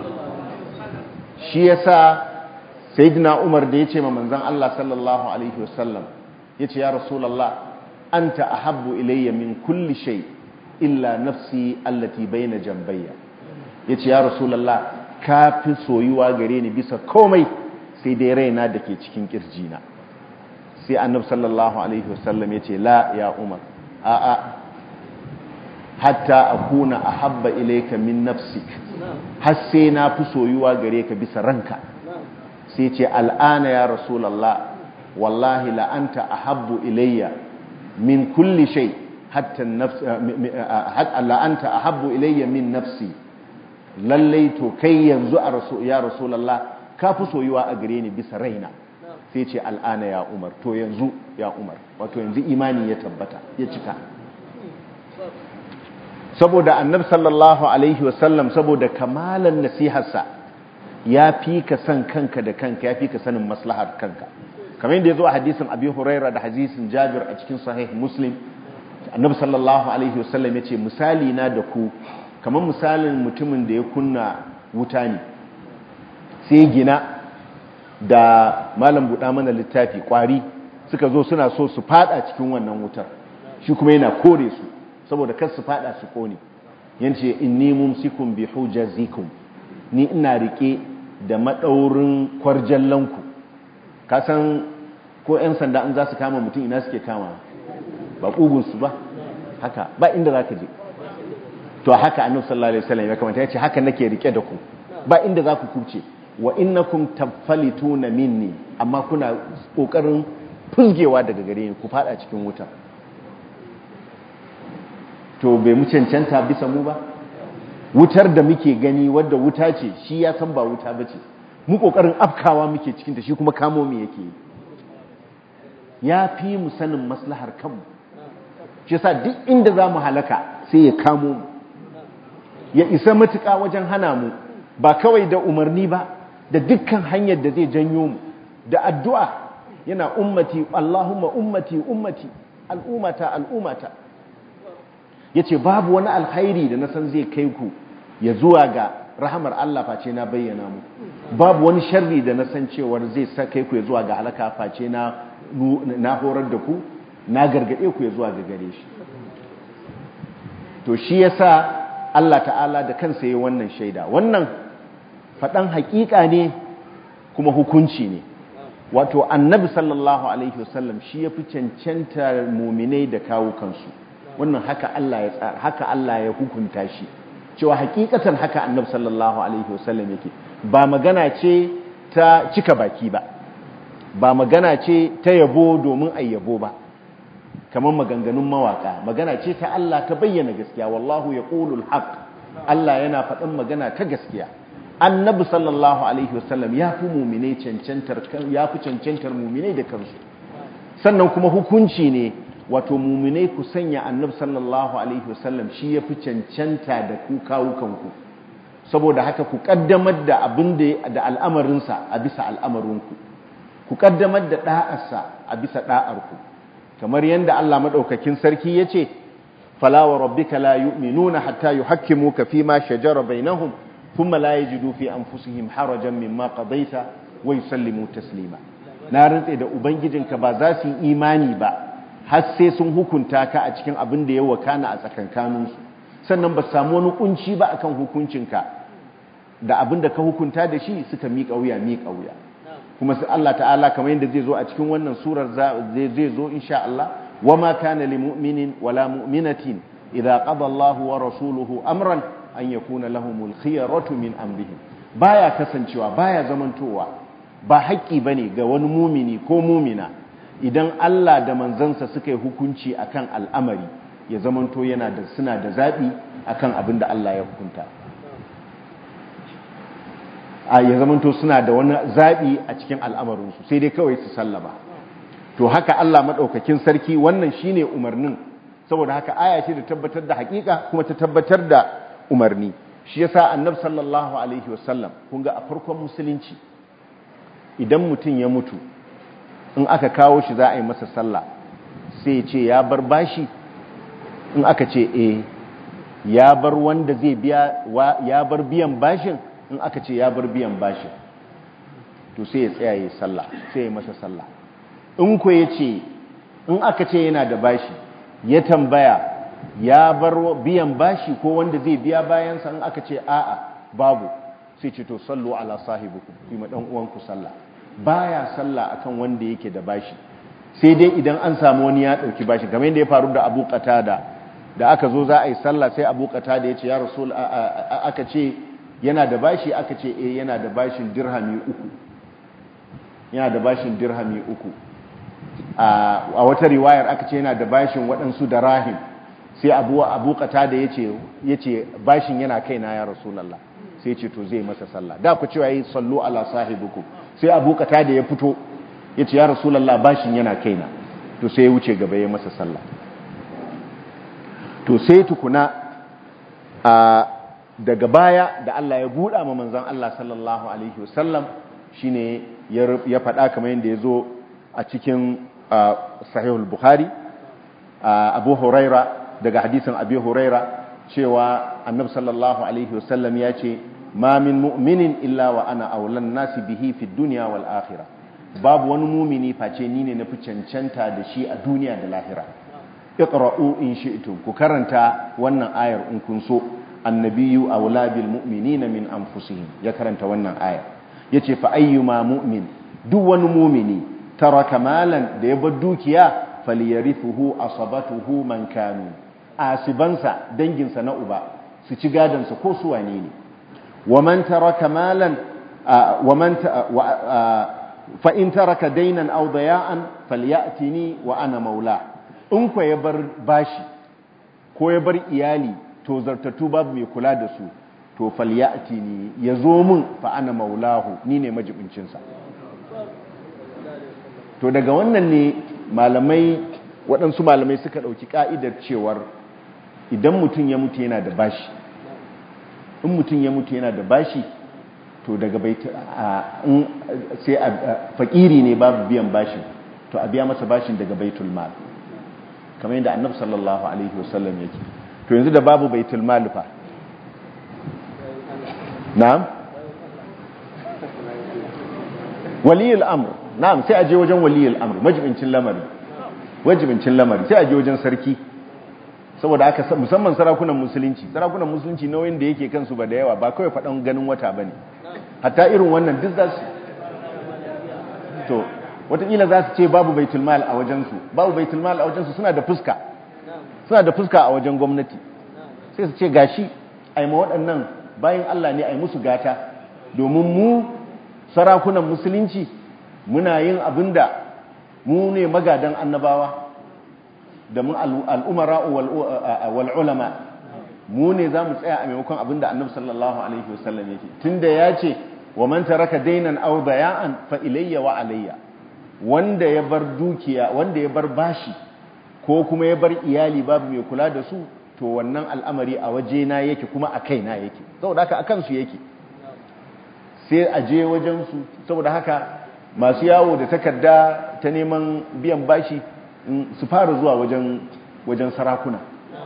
shi yasa sayyidina Umar da yace ma manzon Allah sallallahu alaihi wasallam yace ya rasulullah anta ahabbu ilayya min kulli shay illa nafsi allati bayna jambayya yace ya rasulullah ka fi soyuwa gare ni bisa komai sai dai raina dake cikin kirjina sai annabi sallallahu alaihi wasallam yace la ya Umar a a hatta akuna ahabba ilayka min nafsik har sai na fi soyuwa gare ka bisa ranka sai ce al'ana ya rasulallah wallahi la'anta ahabbu ilayya min kulli shay hatta la'anta ahabbu ilayya min nafsi lallai to kai yanzu a rasu ya rasulallah ka fi soyuwa a gare ni bisa raina sai ce al'ana ya umar to yanzu ya umar wato yanzu imani ya tabbata ya cika saboda annab sallallahu alaihi wasallam saboda kamalan nasiharsa ya fi ka san kanka da kanka ya fi ka sanin maslahar kanka kamar yadda ya zo a hadisin abi huraira da hadisin jabir a cikin sahih muslim annabi sallallahu alaihi wasallam ya ce misali na da ku kamar misalin mutumin da ya kunna wuta ne sai gina da malam buɗa mana littafi ƙwari suka zo suna so su fada cikin wannan wutar shi kuma yana kore su saboda kar su fada su kone yace inni mumsikum bi hujazikum ni ina rike da madaurin kwarjallanku ka san ko ƴan sanda an za su kama mutum ina suke kama ba kugun su ba haka ba inda zaka je to haka annabi sallallahu alaihi wasallam ya kamata yace haka nake rike da ku ba inda za ku kuce wa innakum tafalituna minni amma kuna kokarin fusgewa daga gare ni ku fada cikin wuta to bai mu cancanta bisa mu ba wutar da muke gani wadda wuta ce shi ya san ba wuta ba ce mu kokarin afkawa muke cikinta shi kuma kamo mu yake ya fi mu sanin maslahar kanmu shi sa duk inda za mu halaka sai ya kamo mu ya isa matuƙa wajen hana mu ba kawai da umarni ba da dukkan hanyar da zai janyo mu da addu'a yana ummati Allahumma ummati ummati al'umata al'umata ya ce babu wani alkhairi da na san zai kai ku ya zuwa ga rahamar Allah face na bayyana mu babu wani sharri da na san cewar zai sa kai ku ya zuwa ga halaka face na na horar da ku na gargade ku ya zuwa ga gare shi to shi yasa Allah ta'ala da kansa yayin wannan shaida wannan fadan hakika ne kuma hukunci ne wato annabi sallallahu alaihi wasallam shi yafi cancanta mu'minai da kawo kansu wannan haka Allah ya tsara haka Allah ya hukunta shi cewa hakikatan haka annabi sallallahu alaihi wasallam yake ba magana ce ta cika baki ba ba magana ce ta yabo domin ai yabo ba kamar maganganun mawaka magana ce ta Allah ta bayyana gaskiya wallahu yaqulul haqq Allah yana faɗin magana ta gaskiya annabi sallallahu alaihi wasallam ya fi muminai cancantar ya fi cancantar muminai da kansu sannan kuma hukunci ne wato muminai ku sanya annabi sallallahu alaihi wasallam shi ya fi cancanta da ku kawo kanku saboda haka ku kaddamar da abin da da al'amarinsa a bisa al'amarinku ku kaddamar da da'arsa a bisa da'arku kamar yadda Allah madaukakin sarki yace fala wa rabbika la yu'minuna hatta yuhakkimuka fima shajara bainahum thumma la yajidu fi anfusihim harajan mimma qadaita wa yusallimu taslima na rantse da ubangijinka ba za su yi imani ba har sai sun hukunta ka a cikin abin da ya wakana a tsakankaninsu sannan ba samu wani kunci ba akan hukuncinka da abin da ka hukunta da shi suka miƙa wuya miƙa wuya kuma sai Allah ta'ala kamar yadda zai zo a cikin wannan surar zai zo insha Allah wama kana lil mu'minin wala mu'minatin idza qada Allahu wa rasuluhu amran an yakuna lahumul khiyaratu min amrihim baya kasancewa baya zamantowa ba haƙƙi bane ga wani mumini ko mumina idan Allah da manzansa suka yi hukunci akan al'amari ya zamanto yana da suna da zaɓi akan abin da Allah ya hukunta a ya zamanto suna da wani zaɓi a cikin al'amarinsu sai dai kawai su sallama to haka Allah maɗaukakin sarki wannan shine umarnin saboda haka aya ce da tabbatar da haƙiƙa kuma ta tabbatar da umarni shi yasa annabi sallallahu alaihi wasallam kun ga a farkon musulunci idan mutum ya mutu in aka kawo shi za a yi masa sallah sai ce ya bar bashi in aka ce eh ya bar wanda zai biya ya bar biyan bashin in aka ce ya bar biyan bashin to sai ya tsaya yi sallah sai ya masa sallah in ko ya ce in aka ce yana da bashi ya tambaya ya bar biyan bashi ko wanda zai biya bayansa in aka ce a'a babu sai ce to sallu ala sahibukum yi ma dan uwanku sallah baya sallah akan wanda yake da bashi sai dai idan an samu wani ya dauki bashi kamar yadda ya faru da Abu Qatada da aka zo za a yi sallah sai Abu Qatada ya ce ya Rasul aka ce yana da bashi aka ce eh yana da bashin dirhami uku yana da bashin dirhami uku a wata riwayar aka ce yana da bashin waɗansu da rahim sai Abu Abu Qatada ya ce yace bashin yana kaina ya Rasulullah sai ce to zai masa sallah da ku cewa yi sallu ala sahibukum sai abu kata da ya fito ya ce ya rasulallah bashin yana kaina to sai ya wuce gaba ya masa sallah to sai tukuna a daga baya da Allah ya buɗa ma manzan Allah sallallahu alaihi wasallam shine ya faɗa kamar yadda ya zo a cikin sahihul bukhari abu huraira daga hadisin abu huraira cewa annabi sallallahu alaihi wasallam ya ce ma min mu'minin illa wa ana aulan nasi bihi fi dunya wal akhirah babu wani mumini face ni ne nafi cancanta da shi a duniya da lahira iqra'u in shi'tum ku karanta wannan ayar in kun so annabiyyu awla bil mu'minina min anfusihim ya karanta wannan aya yace fa ayyuma mu'min duk wani mumini taraka malan da ya bar dukiya falyarithuhu asabatuhu man kanu asibansa danginsa na uba su ci gadansa ko su wane ne ومن ترك مالا ومن فإن ترك دينا أو ضياعا فليأتني وأنا مولاه in ku ya bar bashi ko ya bar iyali to zartattu babu mai kula da su to falyati ni ya zo min fa ana maulahu ni ne majibincinsa to daga wannan ne malamai waɗansu malamai suka ɗauki ƙa'idar cewar idan mutum ya mutu yana da bashi in mutum ya mutu yana da bashi to daga bai sai a fakiri ne babu biyan bashin to a biya masa bashin daga baitul mal kamar yadda annabi sallallahu alaihi wasallam yake to yanzu da babu baitul mal fa na'am waliyul amr na'am sai a je wajen waliyul amr majibincin lamari wajibincin lamari sai a je wajen sarki saboda aka musamman sarakunan musulunci sarakunan musulunci nauyin da yake kansu ba da yawa ba kawai faɗan ganin wata ba ne hatta irin wannan duk za su to watakila za su ce babu baitulmal a wajensu babu baitulmal a wajensu suna da fuska suna da fuska a wajen gwamnati sai su ce gashi ai ma waɗannan bayan Allah ne ai musu gata domin mu sarakunan musulunci muna yin abin da mu ne magadan annabawa da mun al'umara wal'ulama mu ne za mu tsaya a maimakon abin da annabi sallallahu alaihi wasallam yake tunda ya ce wa man taraka dainan aw daya'an fa ilayya wa alayya wanda ya bar dukiya wanda ya bar bashi ko kuma ya bar iyali babu mai kula da su to wannan al'amari a waje na yake kuma a kaina yake saboda haka akan su yake sai a je wajen su saboda haka masu yawo da takarda ta neman biyan bashi su fara zuwa wajen wajen sarakuna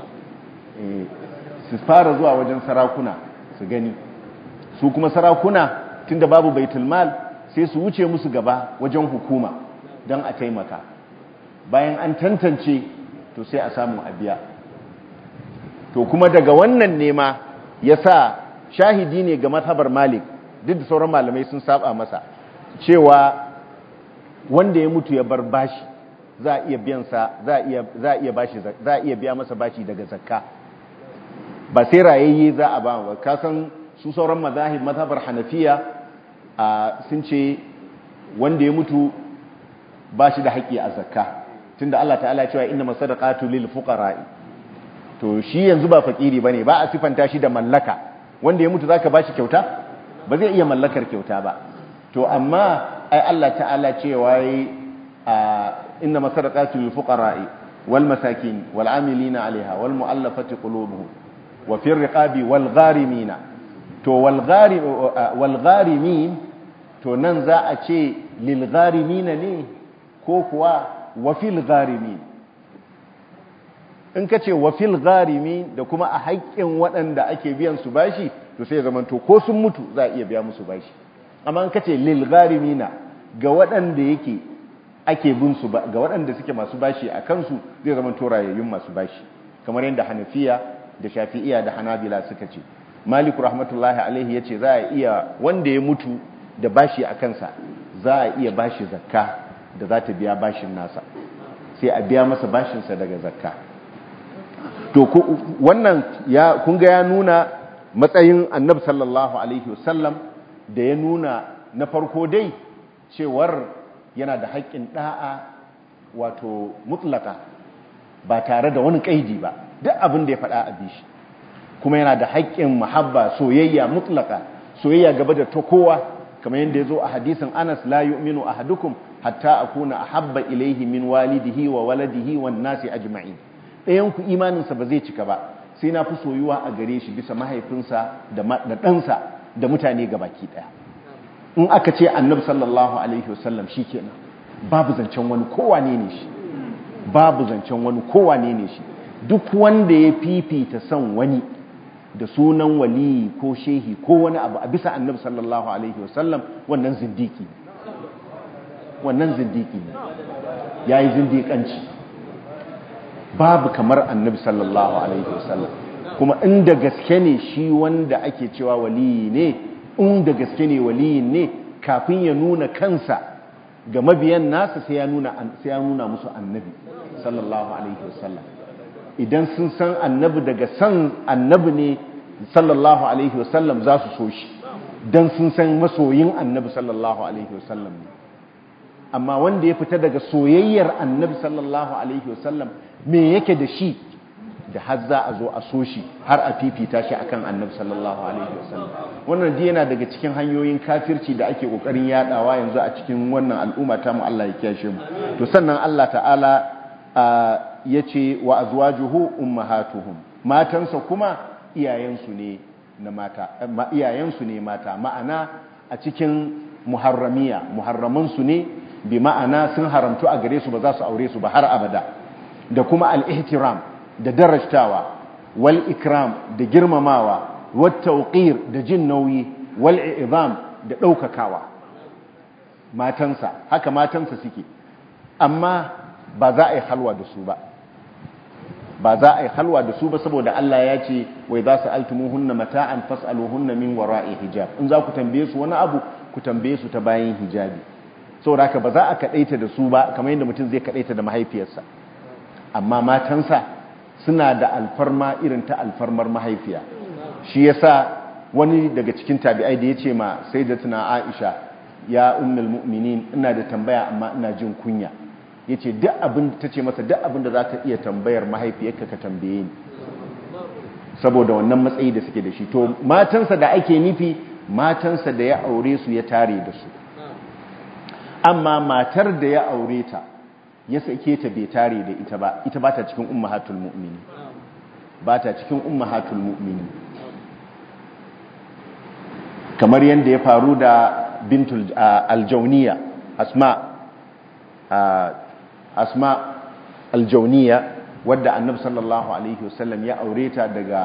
su fara zuwa wajen sarakuna su gani su kuma sarakuna tunda babu baitul mal sai su wuce musu gaba wajen hukuma don a taimaka bayan an tantance to sai a samu a biya to kuma daga wannan nema ya sa shahidi ne ga mazhabar malik duk da sauran malamai sun saba masa cewa wanda ya mutu ya bar bashi za a iya biyansa za a iya za a iya bashi za a iya biya masa bashi daga zakka ba sai rayayye za a ba ba ka san su sauran mazahib mazhabar hanafiya sun ce wanda ya mutu ba shi da haƙƙi a zakka tunda Allah ta'ala cewa inna masadaqatu lil fuqara'i to shi yanzu ba fakiri bane ba a sifanta shi da mallaka wanda ya mutu zaka bashi kyauta ba zai iya mallakar kyauta ba to amma ai Allah ta'ala cewa yi inna masadaqatu lil fuqara'i wal masakin wal amilina 'alaiha wal mu'allafati qulubuhum wa fi riqabi wal gharimina to wal gharim wal gharimin to nan za a ce lil gharimina ne ko kuwa wa fil gharimin in ka ce wa fil gharimin da kuma a haƙƙin waɗanda ake biyan su bashi to sai zaman to ko sun mutu za a iya biya musu bashi amma in ka ce lil gharimina ga waɗanda yake ake bin su ga waɗanda suke masu bashi a kansu zai zaman to rayayyun masu bashi kamar yadda Hanafiya da Shafi'iya da Hanabila suka ce Malik rahmatullahi alaihi yace za a iya wanda ya mutu da bashi a kansa za a iya bashi zakka da za ta biya bashin nasa sai a biya masa bashinsa daga zakka to wannan ya kun ga ya nuna matsayin annabi sallallahu alaihi wasallam da ya nuna na farko dai cewar yana da haƙƙin da'a wato mutlaka ba tare da wani kaidi ba duk abin da ya faɗa a bishi kuma yana da haƙƙin muhabba soyayya mutlaka soyayya gaba da ta kowa kamar yadda ya zo a hadisin Anas la yu'minu ahadukum hatta akuna ahabba ilaihi min walidihi wa waladihi wan nasi ajma'in ɗayan ku imaninsa ba zai cika ba sai na fi soyuwa a gare shi bisa mahaifinsa da ɗansa da mutane gabaki ɗaya in aka ce annabi sallallahu alaihi wasallam shikenan babu zancen wani kowane ne shi babu zancen wani kowane ne shi duk wanda ya fifita son wani da sunan wali ko shehi ko wani abu a bisa annabi sallallahu alaihi wasallam wannan zindiki wannan zindiki ne ya yi zindikanci babu kamar annabi sallallahu alaihi wasallam kuma inda gaske ne shi wanda ake cewa waliyi ne inda gaske ne waliyin ne kafin ya nuna kansa ga mabiyan nasa sai ya nuna sai ya nuna musu annabi sallallahu alaihi wasallam idan sun san annabi daga san annabi ne sallallahu alaihi wasallam za su so shi dan sun san masoyin annabi sallallahu alaihi wasallam ne amma wanda ya fita daga soyayyar annabi sallallahu alaihi wasallam me yake da shi da har za a zo a so shi har a fifita shi akan annabi sallallahu alaihi wasallam wannan dai yana daga cikin hanyoyin kafirci da ake kokarin yadawa yanzu a cikin wannan al'umma ta mu Allah ya kiyashe mu to sannan Allah ta'ala yace wa azwajuhu ummahatuhum matansa kuma iyayensu ne na mata iyayensu ne mata ma'ana a cikin muharramiya muharramansu ne bi ma'ana sun haramtu a gare su ba za su aure su ba har abada da kuma al-ihtiram da darajtawa wal ikram da girmamawa wat tawqir da jin nauyi wal i'zam da daukakawa matansa haka matansa suke amma ba za a yi halwa da su ba ba za a yi halwa da su ba saboda Allah ya ce wai za su altumuhunna mata'an fas'aluhunna min wara'i hijab in za ku tambaye su wani abu ku tambaye su ta bayan hijabi saboda haka ba za a kadaita da su ba kamar yadda mutum zai kadaita da mahaifiyarsa amma matansa suna da alfarma irin ta alfarmar mahaifiya shi yasa wani daga cikin tabi'ai da ya ce ma sayyidatuna Aisha ya ummul mu'minin ina da tambaya amma ina jin kunya yace duk abin ta ce masa duk abin da zaka iya tambayar mahaifiyarka ka tambaye ni saboda wannan matsayi da suke da shi to matansa da ake nufi matansa da ya aure su ya tare da su amma matar da ya aure ta ya sake ta bai tare da ita ba ita ba ta cikin ummahatul mu'mini ba ta cikin ummahatul mu'mini kamar yadda ya faru da bintul aljauniya asma asma aljauniya wadda annabi sallallahu alaihi wasallam ya aure ta daga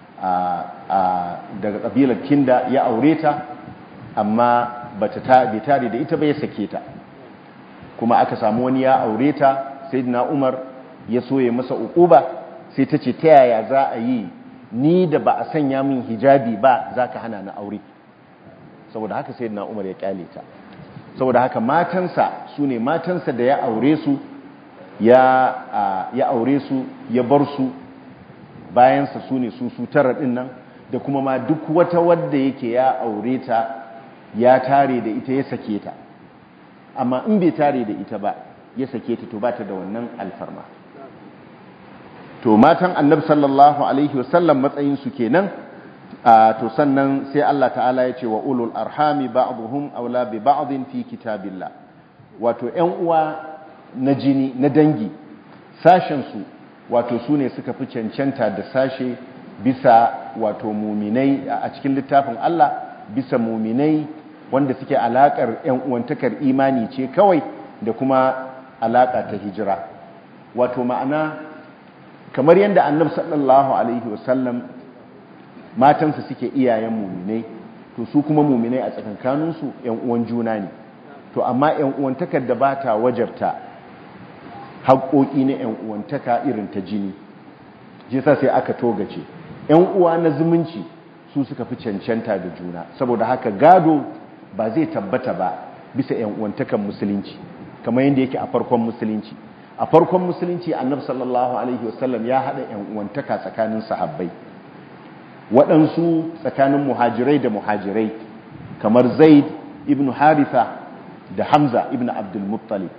daga kabilar kinda ya aure ta amma bata ta bai tare da ita ba ya sake ta kuma aka samu wani ya aure ta sayyidina Umar ya soye masa uquba sai ta ce ta yaya za a yi ni da ba a sanya min hijabi ba zaka hana ni aure saboda haka sayyidina Umar ya kyale ta saboda haka matansa sune matansa da ya aure su ya ya aure su ya bar su bayansa sune su su tara din nan da kuma ma duk wata wadda yake ya aure ta ya tare da ita ya sake ta amma in bai tare da ita ba ya sake ta to ba ta da wannan alfarma to matan annabi sallallahu alaihi wasallam matsayin su kenan to sannan sai Allah ta'ala ya ce wa ulul arhami ba'dhum aula bi ba'dhin fi kitabillah wato ƴan uwa na jini na dangi sashen su wato su ne suka fi cancanta da sashe bisa wato muminai a cikin littafin Allah bisa muminai wanda suke alakar ƴan uwantakar imani ce kawai da kuma alaka ta hijira wato ma'ana kamar yadda annabi sallallahu alaihi wasallam matansa suke iyayen muminai to su kuma muminai a tsakankaninsu ‘yan uwan juna ne to amma ‘yan uwantakar da ba ta wajarta haƙoƙi na ‘yan uwantaka irin ta jini jisa sai aka togace ‘yan uwa na zumunci su suka fi cancanta da juna saboda haka gado ba zai tabbata ba bisa ‘yan uwantakan musulunci kamar yadda yake a farkon musulunci a farkon musulunci annabi sallallahu alaihi wasallam ya haɗa ‘yan uwantaka tsakanin sahabbai waɗansu tsakanin muhajirai da muhajirai kamar zaid ibn haritha da hamza ibn abdulmuttalib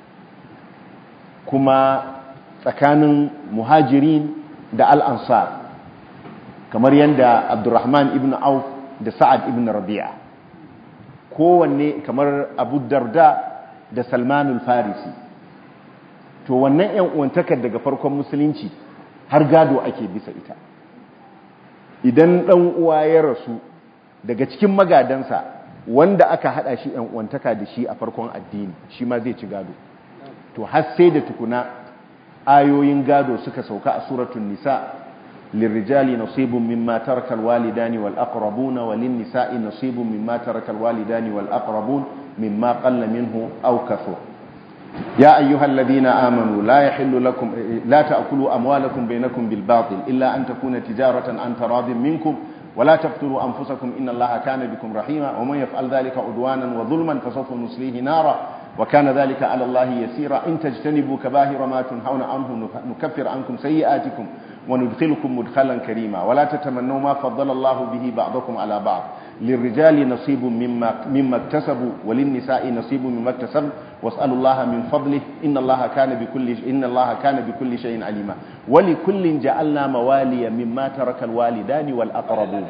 kuma tsakanin muhajirin da al'ansar kamar yadda abdurrahman ibn auf da sa'ad ibn rabi'a kowanne kamar abu darda da salmanul farisi to wannan 'yan uwantakar daga farkon musulunci har gado ake bisa ita idan ɗan uwa ya rasu daga cikin magadansa wanda aka haɗa shi ɗan uwantaka da shi a farkon addini shi ma zai ci gado to har sai da tukuna ayoyin gado suka sauka a suratun nisa lirrijali nasibun mimma tarakal walidani wal aqrabuna walin nisa'i nasibun mimma tarakal walidani wal aqrabun mimma qalla minhu aw kathur يا أيها الذين آمنوا لا يحل لكم لا تأكلوا أموالكم بينكم بالباطل إلا أن تكون تجارة عن تراض منكم ولا تقتلوا أنفسكم إن الله كان بكم رحيما ومن يفعل ذلك عدوانا وظلما فسوف نصليه نارا وكان ذلك على الله يسيرا إن تجتنبوا كباهر ما تنهون عنه نكفر عنكم سيئاتكم وندخلكم مدخلا كريما ولا تتمنوا ما فضل الله به بعضكم على بعض للرجال نصيب مما مما اكتسبوا وللنساء نصيب مما اكتسبوا واسألوا الله من فضله إن الله كان بكل إن الله كان بكل شيء عليما ولكل جعلنا موالي مما ترك الوالدان والأقربون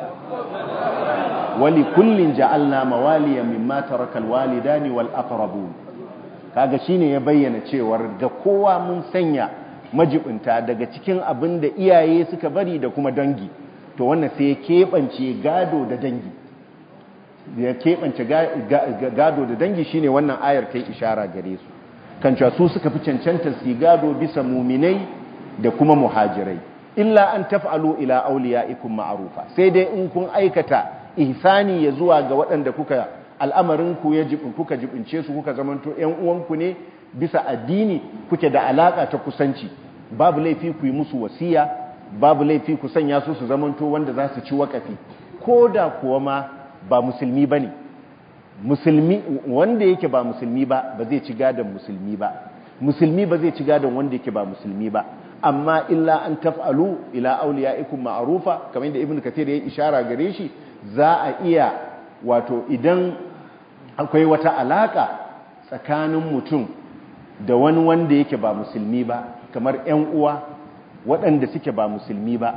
ولكل جعلنا موالي مما ترك الوالدان والأقربون kaga shine ya bayyana cewar ga kowa mun sanya majibinta daga cikin abin da iyaye suka bari da kuma dangi to wannan sai ya keɓance gado da dangi ya keɓance gado da dangi shine wannan ayar ta yi ishara gare su kan cewa su suka fi cancanta su gado bisa muminai da kuma muhajirai illa an taf'alu ila awliyaikum ma'rufa sai dai in kun aikata ihsani ya zuwa ga waɗanda kuka al'amarin ku ya jibin kuka jibince su kuka zamanto ƴan uwanku ne bisa addini kuke da alaka ta kusanci babu laifi ku yi musu wasiya babu laifi ku sanya su su zamanto wanda za su ci wakafi ko da kuwa ma ba musulmi ba ne musulmi wanda yake ba musulmi ba ba zai ci gadon musulmi ba musulmi ba zai ci gadon wanda yake ba musulmi ba amma illa an taf'alu ila awliyaikum ma'rufa kamar da ibnu kathir ya ishara gare shi za a iya wato idan akwai wata alaka tsakanin mutum da wani wanda yake ba musulmi ba kamar ƴan uwa waɗanda suke ba musulmi ba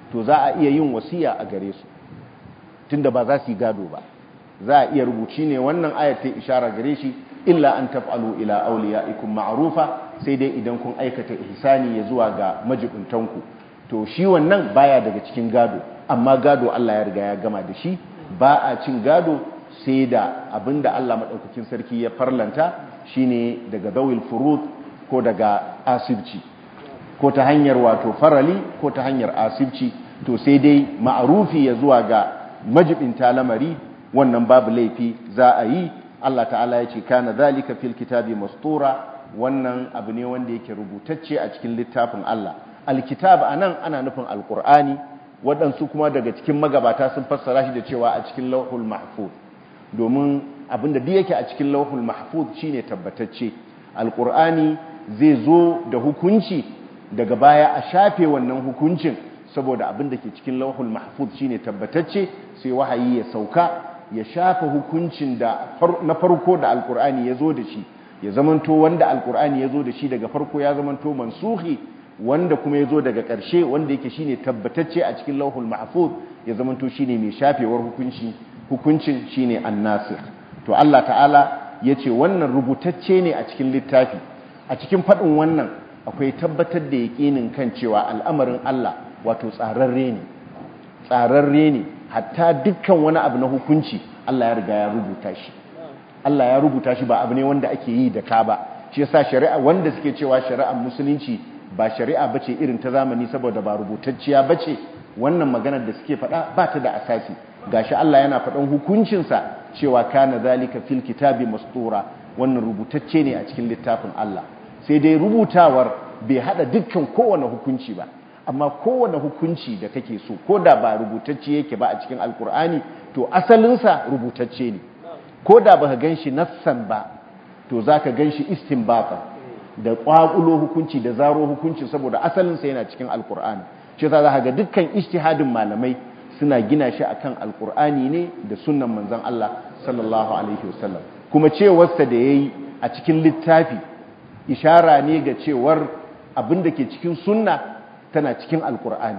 to za a iya yin wasiya a gare su tunda ba za su yi gado ba za a iya rubuci ne wannan ayat ta ishara gare shi illa an taf'alu ila awliyaikum ma'rufa sai dai idan kun aikata ihsani ya zuwa ga majibuntanku to shi wannan baya daga cikin gado amma gado Allah ya riga ya gama da shi ba a cin gado sai da abinda Allah madaukakin sarki ya farlanta shine daga dawil furud ko daga asibci ko ta hanyar wato farali ko ta hanyar asibci to sai dai ma'arufi ya zuwa ga majibinta lamari wannan babu laifi za a yi Allah ta'ala ya ce kana zalika fil kitabi mastura wannan abu ne wanda yake rubutacce a cikin littafin Allah alkitab anan ana nufin alqur'ani waɗansu kuma daga cikin magabata sun fassara shi da cewa a cikin lauhul mahfuz domin abinda duk yake a cikin lauhul mahfuz shine tabbatacce alqur'ani zai zo da hukunci daga baya a shafe wannan hukuncin saboda abin da ke cikin lauhul mahfuz shine tabbatacce sai wahayi ya sauka ya shafa hukuncin da na farko da alqur'ani ya zo da shi ya zamanto wanda alqur'ani ya zo da shi daga farko ya zamanto mansuhi wanda kuma ya zo daga ƙarshe wanda yake shine tabbatacce a cikin lauhul mahfuz ya zamanto shine mai shafewar hukunci hukuncin shine annasikh to Allah ta'ala yace wannan rubutacce ne a cikin littafi a cikin faɗin wannan akwai tabbatar da yaƙinin kan cewa al'amarin Allah wato tsararre ne tsararre ne hatta dukkan wani abu na hukunci Allah ya riga ya rubuta shi Allah ya rubuta shi ba abu ne wanda ake yi da ka ba shi yasa shari'a wanda suke cewa shari'ar musulunci ba shari'a bace irin ta zamani saboda ba rubutacciya bace wannan maganar da suke faɗa ba ta da asasi gashi Allah yana faɗan hukuncinsa cewa kana zalika fil kitabi mastura wannan rubutacce ne a cikin littafin Allah sai dai rubutawar bai hada dukkan kowane hukunci ba amma kowane hukunci da kake so ko da ba rubutacce yake ba a cikin alkur'ani to asalinsa rubutacce ne ko da ba ka gan shi nassan ba to za ka gan shi istinbatan da ƙwaƙulo hukunci da zaro hukunci saboda asalinsa yana cikin alkur'ani shi za ka ga dukkan ijtihadin malamai suna gina shi akan alkur'ani ne da sunnan manzon Allah sallallahu alaihi wasallam kuma cewarsa da yayi a cikin littafi ishara ne ga cewar abin da ke cikin sunna tana cikin alkur'ani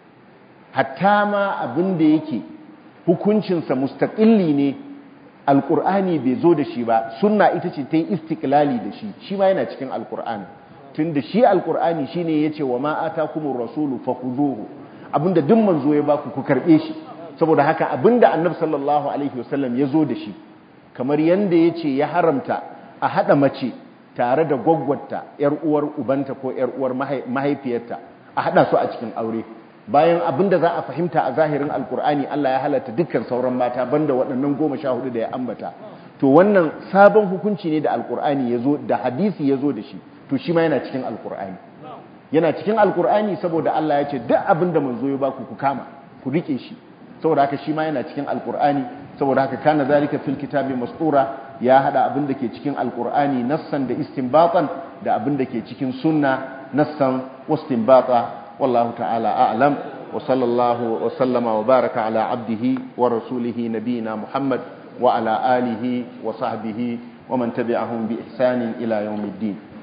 hatta ma abin da yake hukuncinsa mustaƙilli ne alkur'ani bai zo da shi ba sunna ita ce ta yi istiklali da shi shi ma yana cikin alkur'ani tun da shi alkur'ani shi ne ya ce wa ma'ata kuma rasulu fahuzuhu abinda duk manzo ya baku ku karɓe shi saboda haka abinda annabi sallallahu alaihi wasallam ya zo da shi kamar yanda ya ce ya haramta a haɗa mace tare da gwaggwata ‘yar uwar ubanta ko ‘yar uwar mahaifiyarta a haɗa su a cikin aure bayan abin da za a fahimta a zahirin alkur'ani Allah ya halatta dukkan sauran mata banda waɗannan goma sha hudu da ya ambata to wannan sabon hukunci ne da alkur'ani ya zo da hadisi ya zo da shi to shi ma yana cikin alkur'ani yana cikin alkur'ani saboda Allah ya ce duk abin da manzo ya baku ku kama ku rike shi saboda haka shi ma yana cikin alkur'ani saboda haka kana zalika fil kitabi mastura ya hada abin da ke cikin alkur'ani nassan da istinbatan da abin da ke cikin sunna nassan wastinbata wallahu ta'ala a'lam wa sallallahu wa sallama wa baraka ala abdihi wa rasulihi nabiyina muhammad wa ala alihi wa sahbihi wa man tabi'ahum bi ihsanin ila yawmiddin